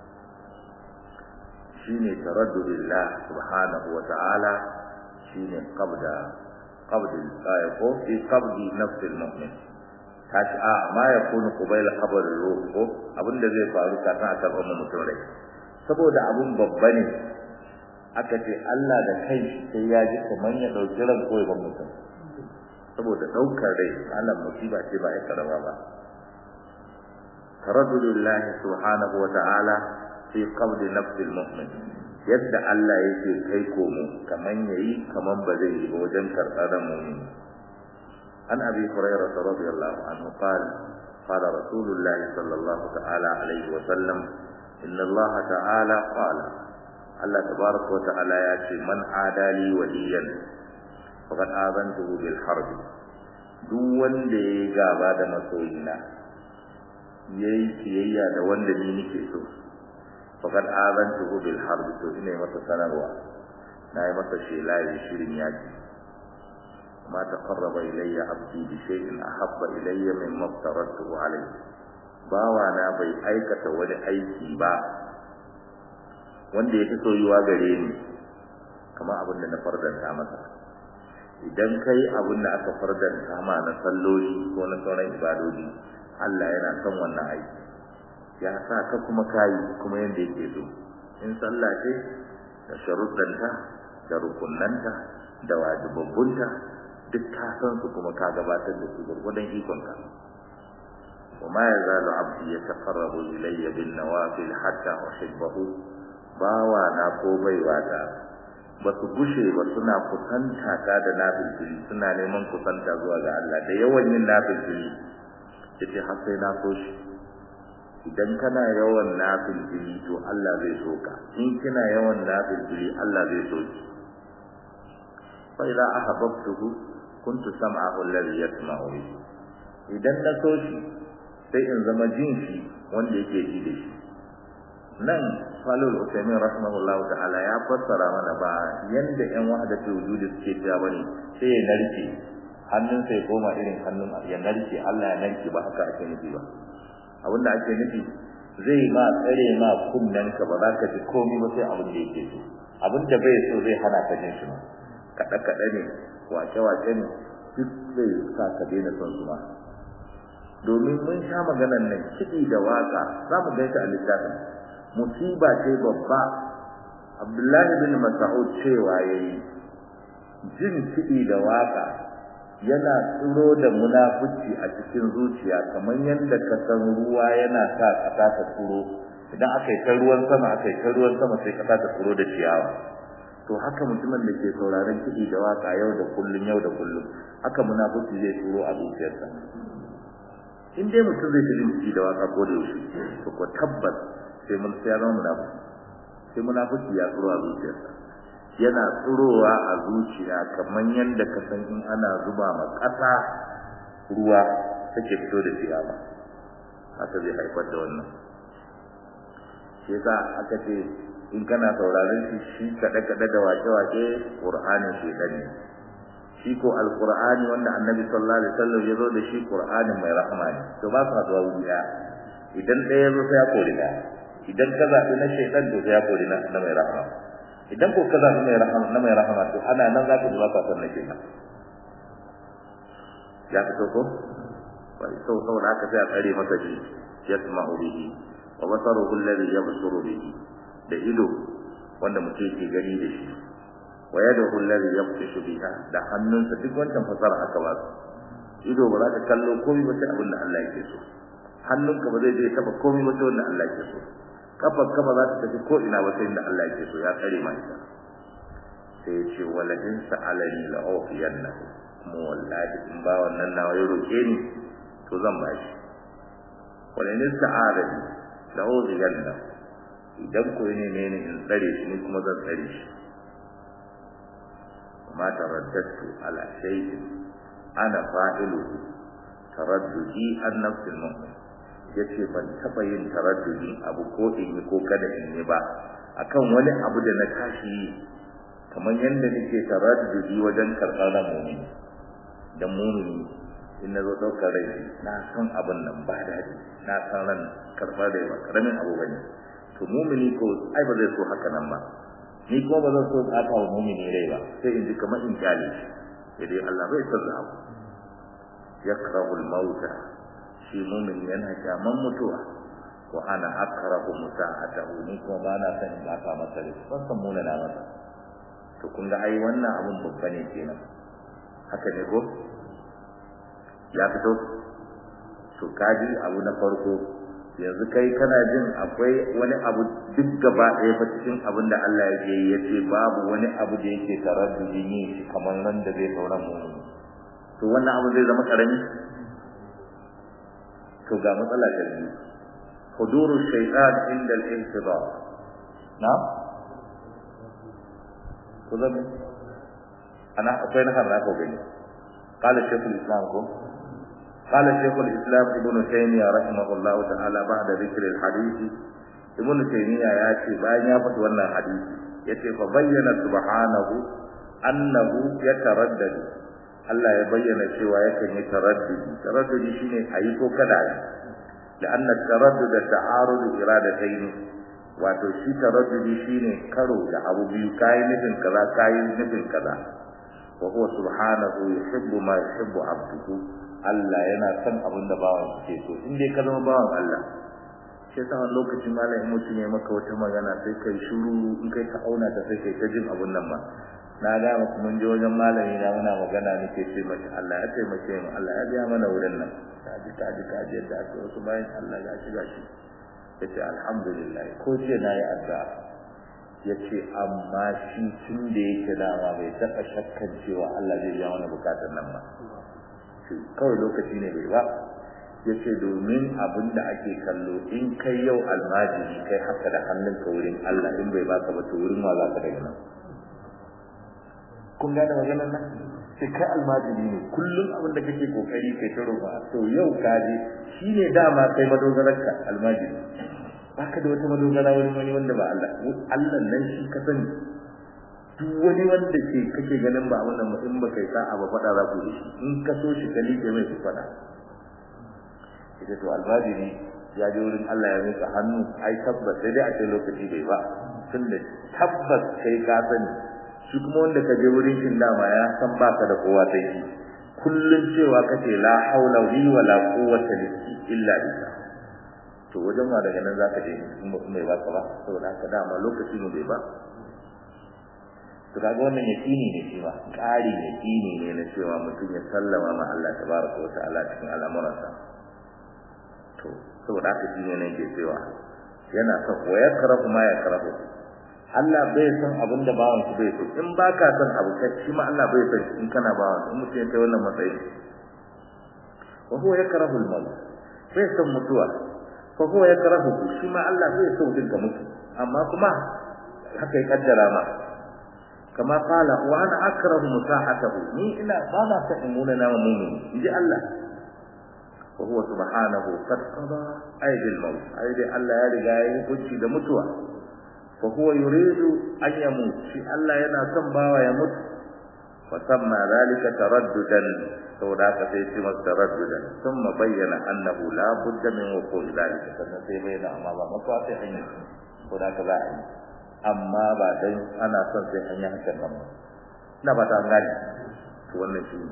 shine taraddudillah subhanahu wa ta'ala shine qabda qabd al ko fi qabd nafs al-mu'min kashi a ma yakunu qabla qabr al-ruh ko abinda zai faru kafin a karɓar mutum rai saboda abun babba ne aka ce Allah da kai sai ya ji kamar ya dauki ran koyi ban mutum saboda daukar rai Allah musiba ce ba ya karaba ba taraddulillahi subhanahu wa ta'ala fi qabd nafs al-mu'min yadda Allah yake kai komo kaman yayi kaman ba zai yi wajen karɓar mu'min an abi hurairah radiyallahu anhu qala qala rasulullah sallallahu ta'ala alaihi wa sallam inna Allah ta'ala qala Allah tabaraka wa ta'ala ya ce man adali waliyan faqad azantuhu bil harb duk wanda yayi gaba da masoyina yayi kiyayya da wanda ni nake so faqad azantuhu bil harb to ina masa sanarwa nayi masa shela yi shirin yaki ma taqarraba ilayya abdi bi shay'in ahabba ilayya mimma aftaratuhu alayhi bawa na bai aikata wani aiki ba wanda ya fi soyuwa gare ni kamar abin da na fardanta masa idan kai abin da aka fardanta ma na salloli ko na sauran ibadoji Allah yana son wannan aiki ya sa ka kuma kayi kuma yanda yake so in sallah ce da sharuɗanta da rukunnanta da wajibabbunta duk ka san su kuma ka gabatar da su gurgudan ikonka وما يزال عبدي يتقرب إلي بالنوافل حتى أحبه bawa na ko baiwa ta ba su gushe ba suna kusanta ta da nafilfili suna neman kusanta zuwa ga Allah da yawan yin nafilfili yace har sai na so shi idan kana yawan nafilfili to Allah zai so ka in kina yawan nafilfili Allah zai so ki fa idza ahabbtuhu kuntu sam'ahu alladhi yasma'u bihi idan na so shi sai in zama jin shi wanda yake ji da shi nan falul usaimin rahimahullah ta'ala ya fassara mana ba yanda yan wahadatu wujudi suke cewa bane sai ya narke hannun sai koma irin hannun ya narke Allah ya narke ba haka ake nufi ba abinda ake nufi zai ma tsare ma kunnen ka ba za ka ji komai ba sai abin da yake so abin da bai so zai hana ka jin shi ma kada kada ne wace wace ne duk zai sa ka daina son su ma domin mun sha maganan nan kiɗi da waka za mu gaita a littafin musiba ce babba abdullahi bin mas'ud cewa yayi jin kiɗi da waka yana tsiro da munafici a cikin zuciya kamar yadda ka san ruwa yana sa ƙasa ta tsiro idan aka yi ta ruwan sama aka yi ta ruwan sama sai ƙasa ta tsiro da ciyawa to haka mutumin da ke sauraron kiɗi da waka yau da kullun yau da kullun haka munafici zai tsiro a zuciyarsa in dai mutum zai ta jin da waka ko da yaushe to ko tabbas sai mun sai zama munafiki sai munafiki ya tsoro a zuciyarsa yana tsirowa a zuciya kamar yadda ka san in ana zuba ma ƙasa ruwa take fito da ciyawa haka zai haifar da wannan shi yasa aka ce in kana sauraron shi shi kaɗe-kaɗe da wake-wake ƙur'anin shi ne shi ko alqur'ani wanda annabi sallallahu alaihi wasallam ya zo da shi qur'anin mai rahama ne to ba su haɗuwa wuri ɗaya idan ɗaya zo sai ya kori ɗaya idan ka zaɓi na shaitan to sai ya kori na na mai rahama idan ko ka zaɓi mai rahama na mai rahama to ana nan za ka ji ba ka san na shaitan ya fito ko bai sau saboda haka sai a tsare masa shi yasma'u bihi wa basaruhu alladhi yabsuru bihi da ido wanda mutum yake gani da shi wa yadahu alladhi yabtishu biha da hannunsa duk wancan fasara aka ba su ido ba za ka kallo komai ba sai abin da Allah yake so hannunka ba zai je taba komai ba sai wanda Allah yake so kafar ka ba za ta tafi ko ina ba sai inda Allah yake so ya tsare ma ita sai ya ce wala in sa'alani la ufiyannahu kuma wallahi in ba wannan nawa ya roke ni to zan ba shi wala in sa'alani la ufiyannahu idan ko ne ne in tsare shi ni kuma zan tsare shi ما ترددت على شيء أنا فاعله ترددي عن نفس المؤمن yace ban taba yin taraddudi abu ko in yi ko kada in yi ba akan wani abu da na tashi kamar yadda nake taraddudi wajen karɓar ran mumini da mumini in na zo ɗaukar rai na san abin nan ba daɗi na san ran karɓar rai ba ƙaramin abu bane to mumini ko ai ba zai so haka nan ba ni kuma ba zan so tsaka wa mumini rai ba sai in ji kamar in kyale shi sai dai Allah bai san da abu yakrahu al-mauta shi mumin yana kyaman mutuwa wa ana akrahu musa'atahu ni kuma ba na san in tsaka masa rai ban san muna na masa to kun ga ai wannan abun babba ne kenan haka ne ko ya fito to kaji abu na farko yanzu kai kana jin akwai wani abu duk gaba ɗaya fa cikin abin da Allah ya yi ya ce babu wani abu da yake taraddudin yin shi kamar nan da zai sauran mu to wannan abu zai zama karami to ga matsala ta biyu huduru shaytan inda al-intidar na ko zan ana akwai na kan ko gani قال الشيخ الإسلام ko قال شيخ الإسلام ابن تيمية رحمه الله تعالى بعد ذكر الحديث ابن تيمية ياتي بان يفت wannan hadisi yace fa bayyana subhanahu annahu yataraddad Allah ya bayyana cewa yakan yi taraddudi taraddudi shine ayi ko kada yi لأن التردد تعارض إرادتين wato shi taraddudi shine karo da abu biyu kai nufin kaza kai nufin kaza wa huwa subhanahu yuhibbu ma yuhibbu abduhu Allah yana son abin da bawan ke so in dai ka zama bawan Allah sai sa lokacin malamin mutum ya maka wata magana sai kai shiru in kai ka auna ta sai kai ta jin abun nan ba na ga muku mun je wajen malami na muna magana nake ce mace Allah ya taimake mu Allah ya biya mana wurin nan ka ji ka ji ka ji yadda ake wasu bayan Allah ya shiga shi yace alhamdulillah ko ce na yi addu'a yace amma shi tun da yake dama bai taɓa shakkan cewa Allah zai biya mana bukatun nan ba kawai lokaci ne bai ba yace domin abin da ake kallo in kai yau almajiri kai haka da hannunka wurin Allah in bai baka ba to wurin wa za ka daga nan kun gane maganar nan sai kai almajiri ne kullum abin da kake kokari kai ta roƙa to yau ka je shine dama kai madogararka almajiri baka da wata madogara wurin wani wanda ba Allah Allah nan shi ka sani duk wani wanda ke kake ganin ba wannan in ba kai sa'a ba fada za ku da shi in ka so shi ka liƙe mai ku fada ita to albajiri ya je wurin Allah ya mika hannu ai tabbas sai dai a ce lokaci bai ba tunda tabbas kai ka sani shi kuma wanda ka je wurin shin dama ya san baka da kowa sai shi kullun cewa kace la haula li wala quwwata illa billah to wajen ma daga nan zaka je in ba mai baka ba saboda haka dama lokaci ne bai ba to kaga wannan yaqini ne shi ma ƙari yaqini ne na cewa mutum ya sallama ma Allah tabaraka wa ta'ala cikin al'amuransa to saboda haka shi ne nake cewa yana son wa yakrahu ma yakrahu Allah bai san abin da bawan shi bai so in baka san abu kai shi ma Allah bai san in kana bawan in mutum ya kai wannan matsayi wa huwa yakrahu al-maut bai san mutuwa fa huwa yakrahu shi ma Allah bai so din ka mutu amma kuma haka ya kaddara ma kama qala wa ana akrahu musahatahu ni ina ba na san imuna na mu'min inji Allah wa huwa subhanahu qad qada aydil maut aydi Allah ya riga ya hukunci da mutuwa fa huwa yuridu an yamut shi Allah yana son bawa ya mutu fa samma zalika taraddudan saboda haka sai shi masa taraddudan thumma bayyana annahu la budda min wuqul zalika sannan sai bayyana amma ba mutuwa sai an yi saboda haka za a yi amma ba dan ana son sai an yi hakan nan ba ina ba ta gani to wannan shi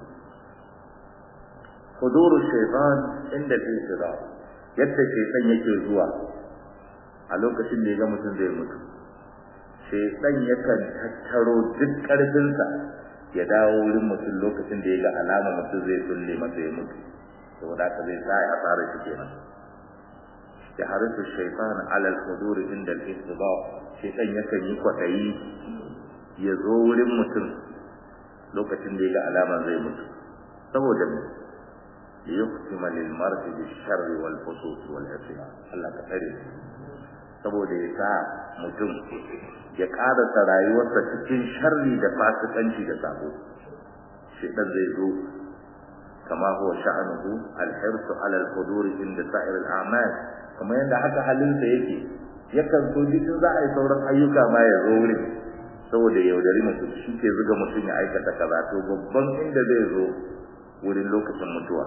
huduru shaytan inda fi sira yadda shaytan yake zuwa a lokacin da ya ga mutum zai mutu shaytan yakan tattaro duk karfinsa ya dawo wurin mutum lokacin da ya ga alama mutum zai sulle masa ya mutu saboda haka zai sa ya fara shi kenan ya harisu shaytan ala al-hudur inda al-istida shaytan yakan yi kwadayi ya zo wurin mutum lokacin da ya ga alama zai mutu saboda me liyuqtima lil mar'i bil sharri wal fusuq wal isyan Allah ka tsare saboda ya sa mutum ya karasa rayuwarsa cikin sharri da fasikanci da sabo shedan zai zo kama huwa sha'anuhu al-hirsu ala al-hudur inda sa'ir al-a'mal kamar yadda haka halinsa yake yakan so duk za a yi sauran ayyuka ma ya zo wurin saboda yaudari mutum shi ke zuga mutum ya aikata kaza to babban inda zai zo wurin lokacin mutuwa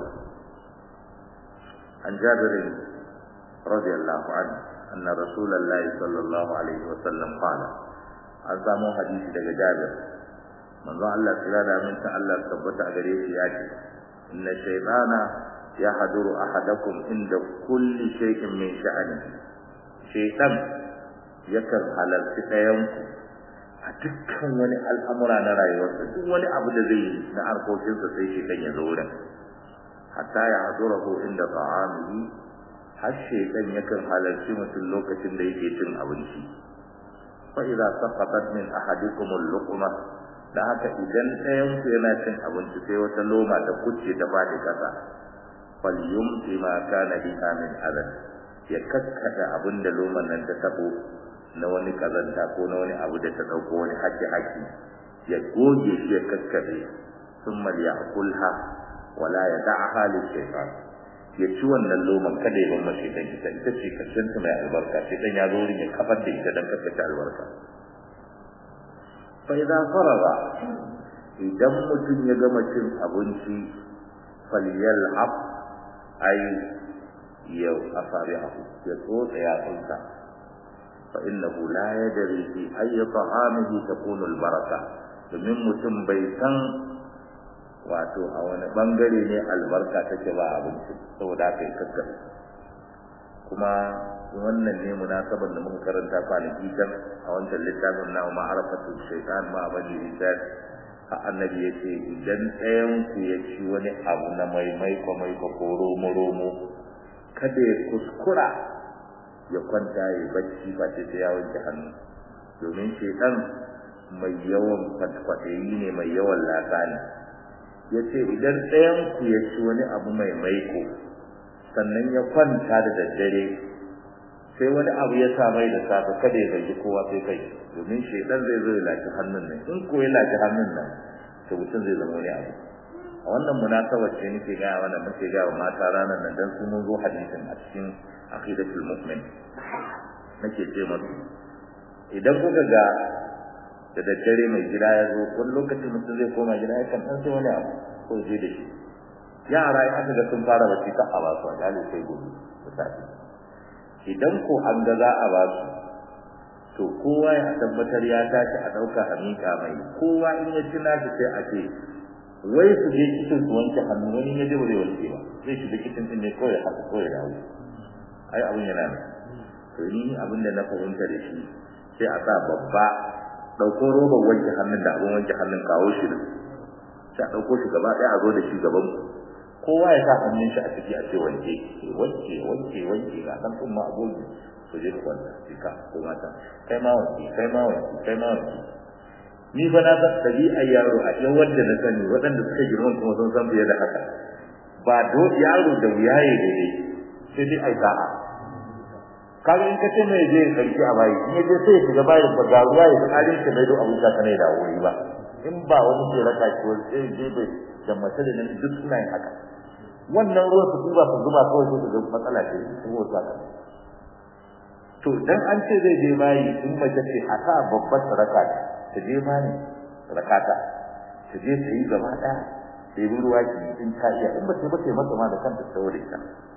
an jabirin radiyallahu anhu anna rasulullahi sallallahu alaihi wa sallam qala an samu hadisi daga jabir manzo Allah kira da min ta Allah tabbata gare shi ya ce inna shaytana yahduru ahadakum inda kulli shay'in min sha'ani shaytan yakan halarci ɗayanku a dukkan wani al'amura na rayuwarsa duk wani abu da zai yi na harkokinsa sai shaytan ya zo wurin hatta ya hadurahu inda ta'amihi har shaytan yakan halarci mutum lokacin da yake cin abinci fa idza saqatat min ahadikum al-luqma da haka idan ɗayan ku yana cin abinci sai wata loma ta kucce ta fadi kasa falyumti ma kana biha min adad ya kakkata abinda loman nan ta tabo na wani kazanta ko na wani abu da ta dauko wani haki haki ya goge shi ya kakkabe thumma ya'kulha wala yad'aha lishaytan ya ci wannan loman kada ya bar mace dan ita ita ce karshen ta mai albarka sai dan ya zo wurin ya kafar da ita dan kakkace albarka fa idza faraga idan mutum ya gama cin abinci falyal'ab ai yau asabi'ahu ya tsotsa yatsunsa fa innahu la yadri fi ayyi ta'amihi takunu albaraka domin mutum bai san wato a wani bangare ne albarka take ba abinci saboda haka ya kakkare kuma wannan ne munasabar da muka karanta kwanaki kan a wancan littafin na ma'arafatu shaitan ma bani lisan a annabi ya ce idan ɗayan ku ya ci wani abu na mai maiko maiko ko romo romo kada ya kuskura ya kwanta ya bacci ba ce sai ya wanke hannu domin shaitan mai yawan kwaɗayi ne mai yawan laka ne ya ce idan ɗayan ku ya ci wani abu mai maiko sannan ya kwanta da daddare sai wani abu ya sa mai da safe kada ya gaji kowa sai kai domin shaidan zai zo ya lafi hannun nan in ko ya lafi hannun nan to mutum zai zama wani abu a wannan munasabar ce nake gaya wannan muke gaya wa mata ranar nan dan su mun zo hadisin a cikin aqidatul mu'min nake ce musu idan kuka ga da daddare mai gida ya zo wani lokacin mutum zai koma gida ya kan dan sai wani abu ko je da shi yara ya aka ga sun fara bacci ka a ba su a gale sai gobe da safe idan ko an ga za a ba su to kowa ya tabbatar ya tashi a ɗauka a miƙa mai kowa in ya ci nashi sai a ce wai su je kicin su wanke hannu wani ya je ba zai wanke ba zai shiga kicin din ne kawai haka kawai dawo ai abin yana nan to ni abin da na fahimta da shi sai a sa babba ɗauko robar wanke hannun da abin wanke hannun kawo shi nan sai a ɗauko shi gaba ɗaya a zo da shi gaban ku kowa ya sa hannun shi a ciki a ce wanke wanke wanke wanke ga dan kuma agogi to je kwanta cika ko mata kai ma wanke kai ma wanke kai ma wanke ni fa na san tabi'ar yaro a yan wanda na sani waɗanda suka girma kuma sun san fiye da haka ba do yaro da wuya ya daidai sai dai ai sa'a kaga in ka ce mai je karki a bayi in je sai ya shiga bayin ba ga ruwa ya kalin shi bai do abun ka ne da wuri ba in ba wani ke raka shi wani sai je bai da mace da nan duk suna yin haka wannan ruwan su ba su zuba kawai sai su matsala ce su wata ka to dan an ce zai je bayi in mace ce a sa babbar saraka ta je bayi rakata ta je ta yi gaba daya sai ruwa ki in ta iya in ba ta ba ta masa ma da kanta saboda ita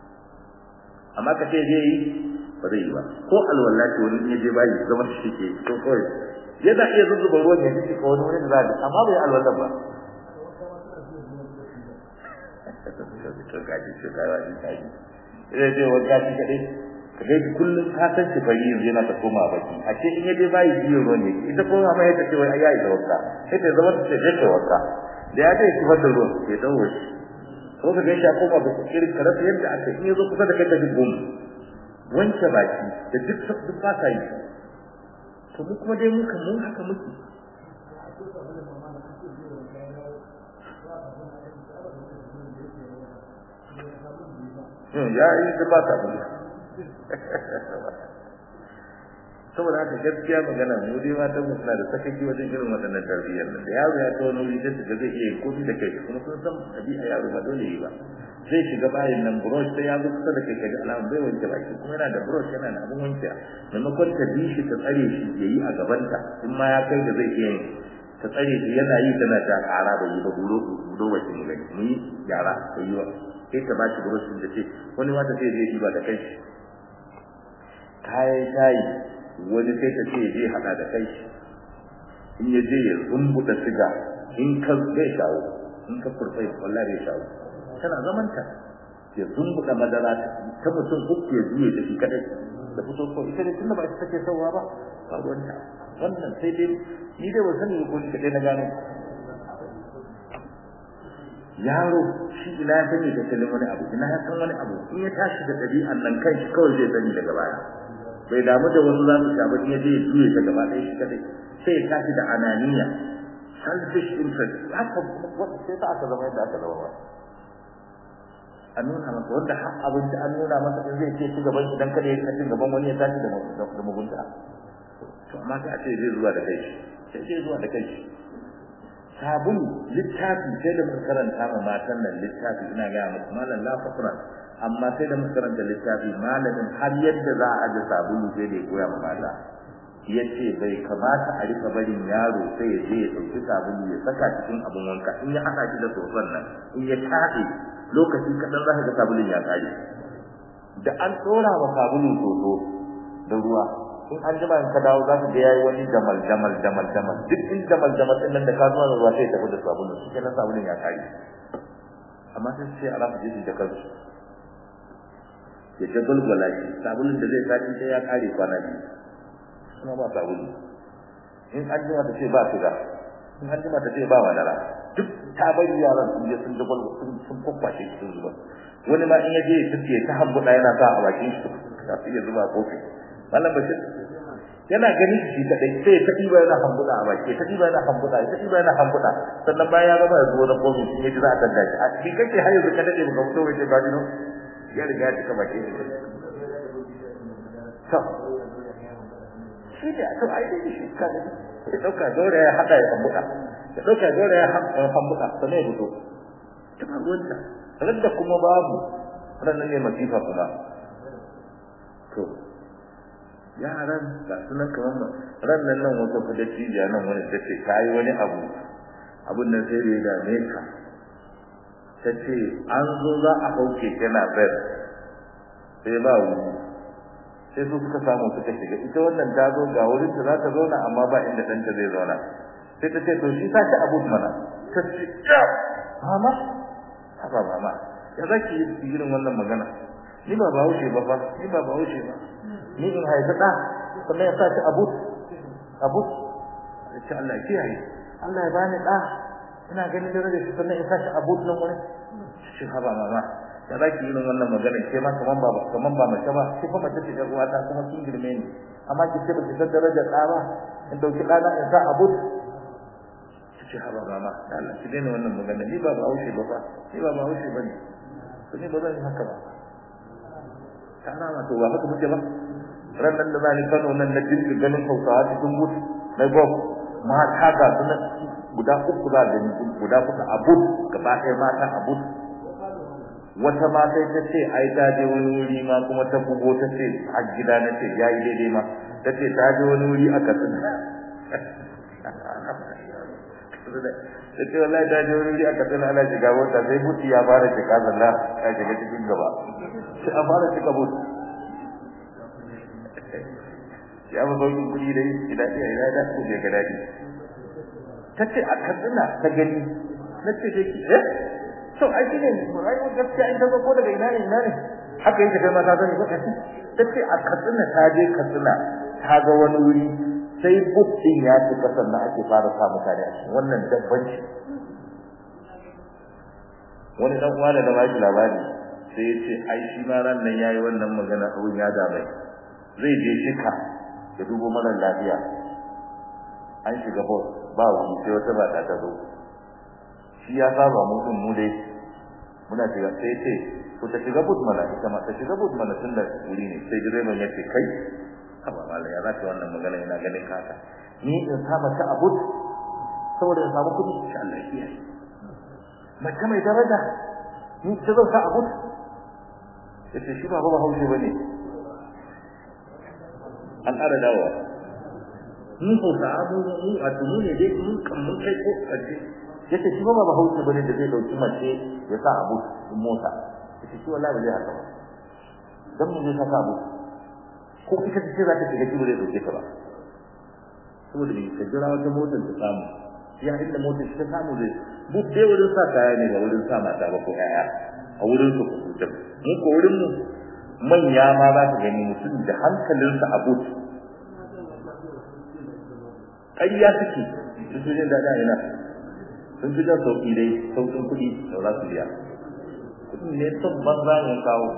amma ka ce je yi ba zai yi ba ko alwallahi wani in ya je bayi zama shi ke to kawai yana iya zuzzuba ruwan ya ji ko wani wani da za amma bai alwala ba to gaji to gawa din gaji sai dai wanda shi kadai kaga kullum ka san shi fari yanzu yana ta koma baki a ce in yaje bai biyo ruwan ne ita ko ma ya tace wai ayi da wanka sai ta zama ta ce ta wanka da ya dai kifar da ruwan sai dawo shi ko kaga shi koma ba irin karatu yadda aka in yazo kusa da kai ta gum wanke baki da duk duk ba ka yi to mu kuma dai muka mun haka muke ya yi da ba ta saboda haka gaskiya magana mu dai matan mu suna da sakaki wajen irin waɗannan tarbiyyar da yaro ya tawo wuri da shiga zai iya komi da kai kuma sun san ɗabi'a yaro ba dole yi ba zai shiga bayan nan brush sai ya zo kusa da kai kaga alamun bai wanke baki kuma yana da brush yana da abin wanke maimakon ta bi shi ta tsare shi ya yi a gabanta in ma ya kai da zai iya yin ta tsare shi yana yi tana ta ƙara bai yi ba bulo bulo wace mu gani mu yi gyara bai yi ba sai ta bashi brush da ce wani wata sai zai yi ba da kai kayan shayi wani sai ta ce je hada da kai in ya je ya zumbuda siga in ka zai shawo in ka furfai wallahi zai shawo tana zaman ta ya zumbuda madara ta mutum uku ya juye da shi kadai da fito ko ita ne tunda ba ita take sauwa ba ba ruwanta wannan sai dai ni dai ban sani ko ni kadai na gano yaro shi ina ya sani da kalin wani abu ina ya san wani abu in ya tashi da ɗabi'an nan kai shi kawai zai sani daga baya bai damu da wasu za su sha ba ya je ya juye ta gaba ɗaya shi kadai sai ya tashi da ananiya selfish interest haka wata sai ta aka zama yadda aka zama ba a nuna masa wanda har abinci an nuna masa in zai ce ci gaban shi dan kada ya ci gaban wani ya tashi da mugunta to amma sai a ce zai zuwa da kai sai zai zuwa da kai sabulu littafi sai da muka karanta ma matan nan littafi ina ga muku malam la fakra amma sai da muka karanta littafi malamin har yadda za a aje sabulu sai da ya koya ma mata yace bai kamata a rika barin yaro sai ya je ya dauki sabulu ya saka cikin abun wanka in ya hada shi da sosan nan in ya tafi lokaci kadan za ka ga sabulun ya kare da an tsora wa sabulu soso da ruwa in an jima in ka dawo za ka ga yayi wani jamal jamal jamal jamal duk in jamal jamal din nan da ka zuwa da ruwa sai tafi da sabulu shi kenan sabulun ya kare amma sai sai a rafa jiji da kansu ya ta gulgula shi sabulun da zai sati sai ya kare kwana biyu kuma ba sabulu in an jima ta ce ba suga in an jima ta ce ba madara duk ta bari yaran sun je sun jagwal sun sun kwakwashe shi sun zuba wani ma in ya je ya tafiye ta hambuɗa yana sa a bakin shi kafin ya zuba kofi mallam bashir yana gani shi kadai sai ta diba yana hambuda a baki ta diba yana hambuda ta diba yana hambuda sannan bayan ya gama ya zo da komi shi ya ji za a tanda shi a shi kake har yanzu ka dade baka fito waje ga dino ya riga ya cika baki shi to shi da to ai dai shi ka da ya dauka dole ya hada ya hambuda ya dauka dole ya hambuda sannan ya fito ta ruwanta radda kuma babu ranan ne masifa kuma to yaran ga sunan kamar ran nan nan wata kuda cibiya nan wani ta ce ta yi wani abu abun nan sai ya dame ka ta ce an zo za a hauke tana bayar sai ba wuri sai su suka samu suka shiga ita wannan ta zo ga wurin da za ta zauna amma ba inda ɗanta zai zauna sai ta ce to shi ta ci abu mana ta ce ya mama haba mama ya za ki yi irin wannan magana ni ba ba haushe ba fa ni ba ba haushe ba ni in haifi ɗa kuma ya sa shi abu abu ya ce Allah ya yi Allah ya bani ɗa ina ganin da rage shi sannan ya sa shi abu nan wani shi haba mama ya za ki yi wannan magana ke ma kaman ba kaman ba mace ba ki fa mace ce ga uwata kuma kin girme ni amma ki ce ba ki san darajar ɗa ba in dauki ɗana in sa abu ce haba mama da Allah ki daina wannan magana ni ba ba haushe ba fa ni ba ba haushe ba ne to ni ba zan yi haka ba ta rama to ba haka muke ba ranar da zani Kano nan na dinka ganin Hausawa cikin mutu na gob mata ga su nan guda uku za da guda kusa abud gaba ɗaya mata abud wata ma sai ta ce ai ta je wani wuri ma kuma ta bugo ta ce a gida na ce yayi daidai ma ta ce ta je wani wuri a Katsina ta ce wallahi ta je wani wuri a Katsina ana shiga mota sai mutu ya fara shiga zanna ta shiga cikin gaba sai a fara shiga mutu ya ba sauki kuɗi dai ina iya ina da ku ga dadi tace a katsina ta gani nace dai ki eh to ai kine ai ko gaskiya in ta ko daga ina ne ina ne haka yake kai ma ta sani ba tace a katsina ta je katsina ta ga wani wuri sai buk din ya ci kasan da ake fara sa mutane a cikin wannan dabbanci wani dan uwa da na bashi labari sai ya ce ai shi ma ran nan yayi wannan magana abun ya da mai zai je shika ya dubo mara lafiya an shiga bus ba wani sai wata mata ta zo shi ya saba mu din mu dai muna shiga sai ce to ta shiga bus mana ita ma ta shiga bus mana tunda wuri ne sai direban ya ce kai haba mallan ya zaka wannan magana ina ganin kaka ni in saba ta abud saboda in samu kudi insha Allah ya yi mace mai daraja ni ta zo ta abud yace shi ba ba haushi bane an ƙara dawowa mun ko da abu mu a tunu ne dai mun kan mun kai ko kace yace shi ba ba hausa bane da zai dauki mace ya sa abu in mota yace shi wallahi ba zai haka ba dan mun zai saka abu ko ita ce za ta shiga kibo zai dauke ta ba saboda ne ka jira wata motar ta samu ya inda motar ta samu zai bu dai wurin sa kaya ne ba wurin sa mata ba ko yaya a wurin su ku ta mu ko wurin mu manya ma za ka gani mutum da hankalinsa a but ƙarya suke sun fi jin daɗa ina sun fi jan sauƙi dai sauƙin kuɗi da za su biya kuɗin ne son banza ne kawo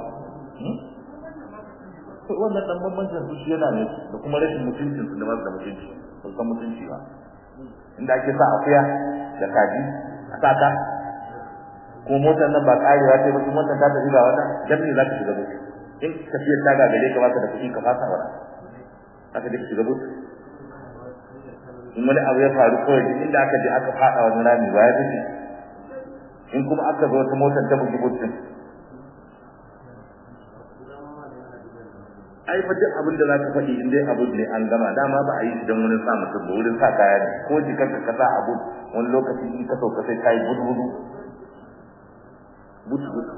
wannan ɗan bambancin su shi yana ne da kuma rashin mutuncin su da ba su da mutunci ba san mutunci ba inda ake sa akuya da kaji a sata ko motar nan ba ƙarewa ce ba motar ta tafi ga wata dan ne za ka shiga mutu in tafiyar ta gagare ka baka da kuɗi ka fasa wala aka da shiga but in wani abu ya faru kawai duk inda aka je aka fada wani rami ba ya tafi in kuma aka zo wata motar ta bugi butun ai fa duk abin da za ka faɗi in dai abu ne an gama dama ba a yi shi don wurin sa mutum ba wurin sa kaya ne ko jikar ka sa abu wani lokaci in ka sauka sai ka yi gudu gudu gudu gudu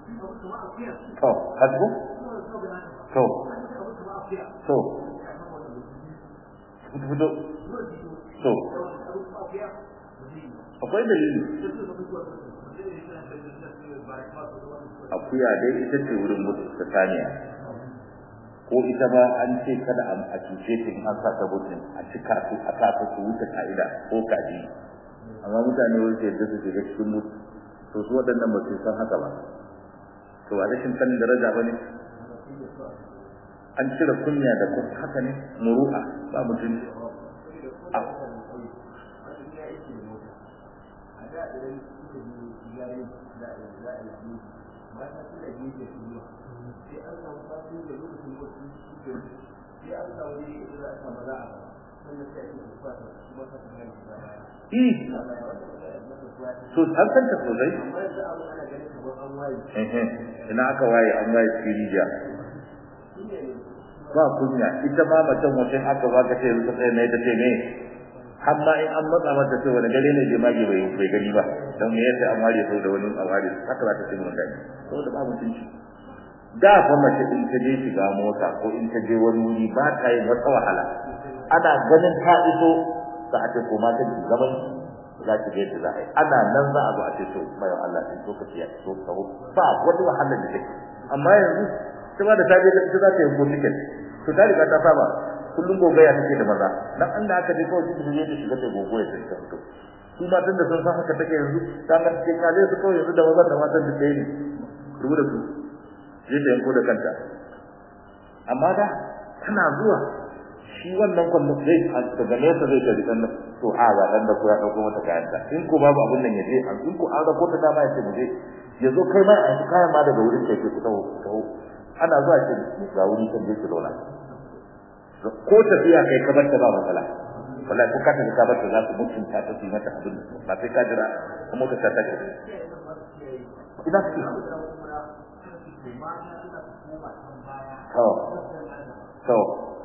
to hasbu to to fito to akwai dalili akuya dai ita ce wurin mutu ta saniya ko ita ba an ce kada a cuce ta in an sa ta mutum a cika su a sa su wuce ka'ida ko kaji amma mutane wani ce da su shiga cikin mutu to su waɗannan ba su san haka ba to a rashin sanin daraja ba ne an cire kunya da kuma haka ne muru'a ba mutum so an san ta sosai ina aka waye an waye kirija ba kunya ita ma macen wajen aka ba ka ce yanzu sai ne ta ce ne har ma in an matsa mata ce wani gare ne jemage bai bai gani ba don me yasa an ware sau da wani a ware haka za ta ce mun gani saboda ba mutunci da fa mace in ta je shiga mota ko in ta je wani wuri ba ta yin wata wahala ana ganin ta iso za a ce ko ma ta gaban za ki ga za a yi ana nan za a zo a ce to bayan Allah sai to ka ciya to ka ba wani wahala da take amma yanzu ta ba da ta je ta za ta yi ko ticket to ta riga ta saba kullum gogaya take da maza dan an da aka je kawai su je ta shiga ta gogoya ta ta fito su matan da sun san haka take yanzu ta ga cikin kale su kawai yanzu da mazan da matan da ɗaya ne rubu da su je ta yanko da kanta amma da tana zuwa shi wannan kwallon zai daga nesa zai tafi dan to a ga dan da ko ya dauko mata kayan ta in ko babu abun nan ya je an in ko an rako ta dama ya ce mu je ya zo kai ma a yi kayan ma daga wurin kai ku taho taho ana zuwa ce ga wuri kan je ki zauna ko tafiya kai ka bar ta ba matsala wallahi ko ka tafi ka bar ta za su mutunta ta su mata abin ba sai ka jira kuma ka ta ta ina su to to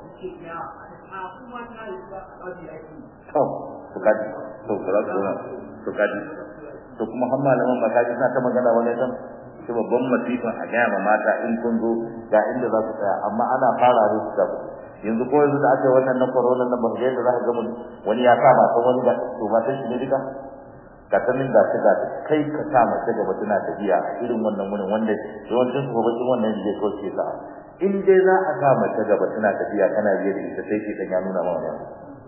to to kaji to kula da to kaji to kuma har malaman ba kaji suna ta magana wani kan shi babban masifan a gaya ma mata in kun zo ga inda za ku tsaya amma ana fara da su tabu yanzu ko yanzu da aka yi wannan na corona nan ba ga yadda za ka ga wani ya sa matan wani ga to matan shi ne duka ka sanin da ga kai ka sa mace gaba tana tafiya a irin wannan wurin wanda yawancin su bakin wannan ne ko ke sa in dai za a sa mace gaba tana tafiya kana biye da ita sai ke dan ya nuna ma wannan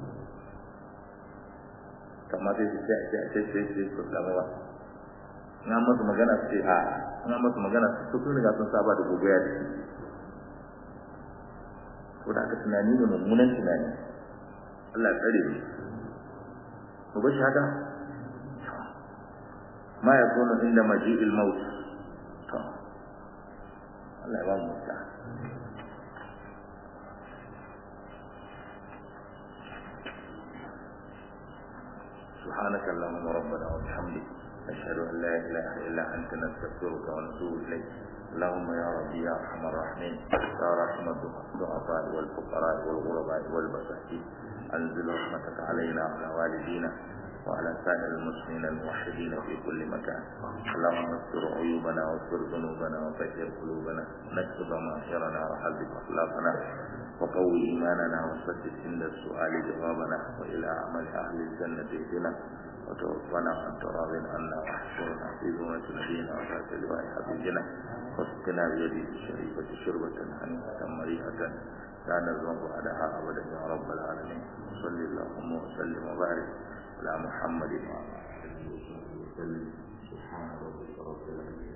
kamar sai sai sai sai sai sai ko kama ba na musu magana su ce a na musu magana su sun riga sun saba da gogoya da shi ko da aka tunani ne mummunan tunani Allah tsare mu mu bashi haka ma yakunu inda maji'il maut to Allah ya ba mu ta سبحانك اللهم ربنا وبحمدك نشهد ان لا اله الا انت نستغفرك ونتوب اليك اللهم يا ربي يا ارحم الراحمين يا رحم الضعفاء والفقراء والغرباء والمساكين انزل رحمتك علينا وعلى والدينا وعلى سائر المسلمين الموحدين في كل مكان اللهم استر عيوبنا واستر ذنوبنا وطهر قلوبنا نكتب معاشرنا وحذب اخلاقنا وقوي ايماننا وسدد عند السؤال جوابنا والى عمل اهل الجنه اهدنا وتوفنا عن تراض عنا واحشرنا في ذمة نبينا وذات لواء حبيبنا واسقنا بيده الشريفة شربة هنيئة مريئة لا نزمع بعدها أبدا يا رب العالمين صل اللهم وسلم وبارك على محمد وعلى آله وصحبه وسلم سبحان ربك رب العزة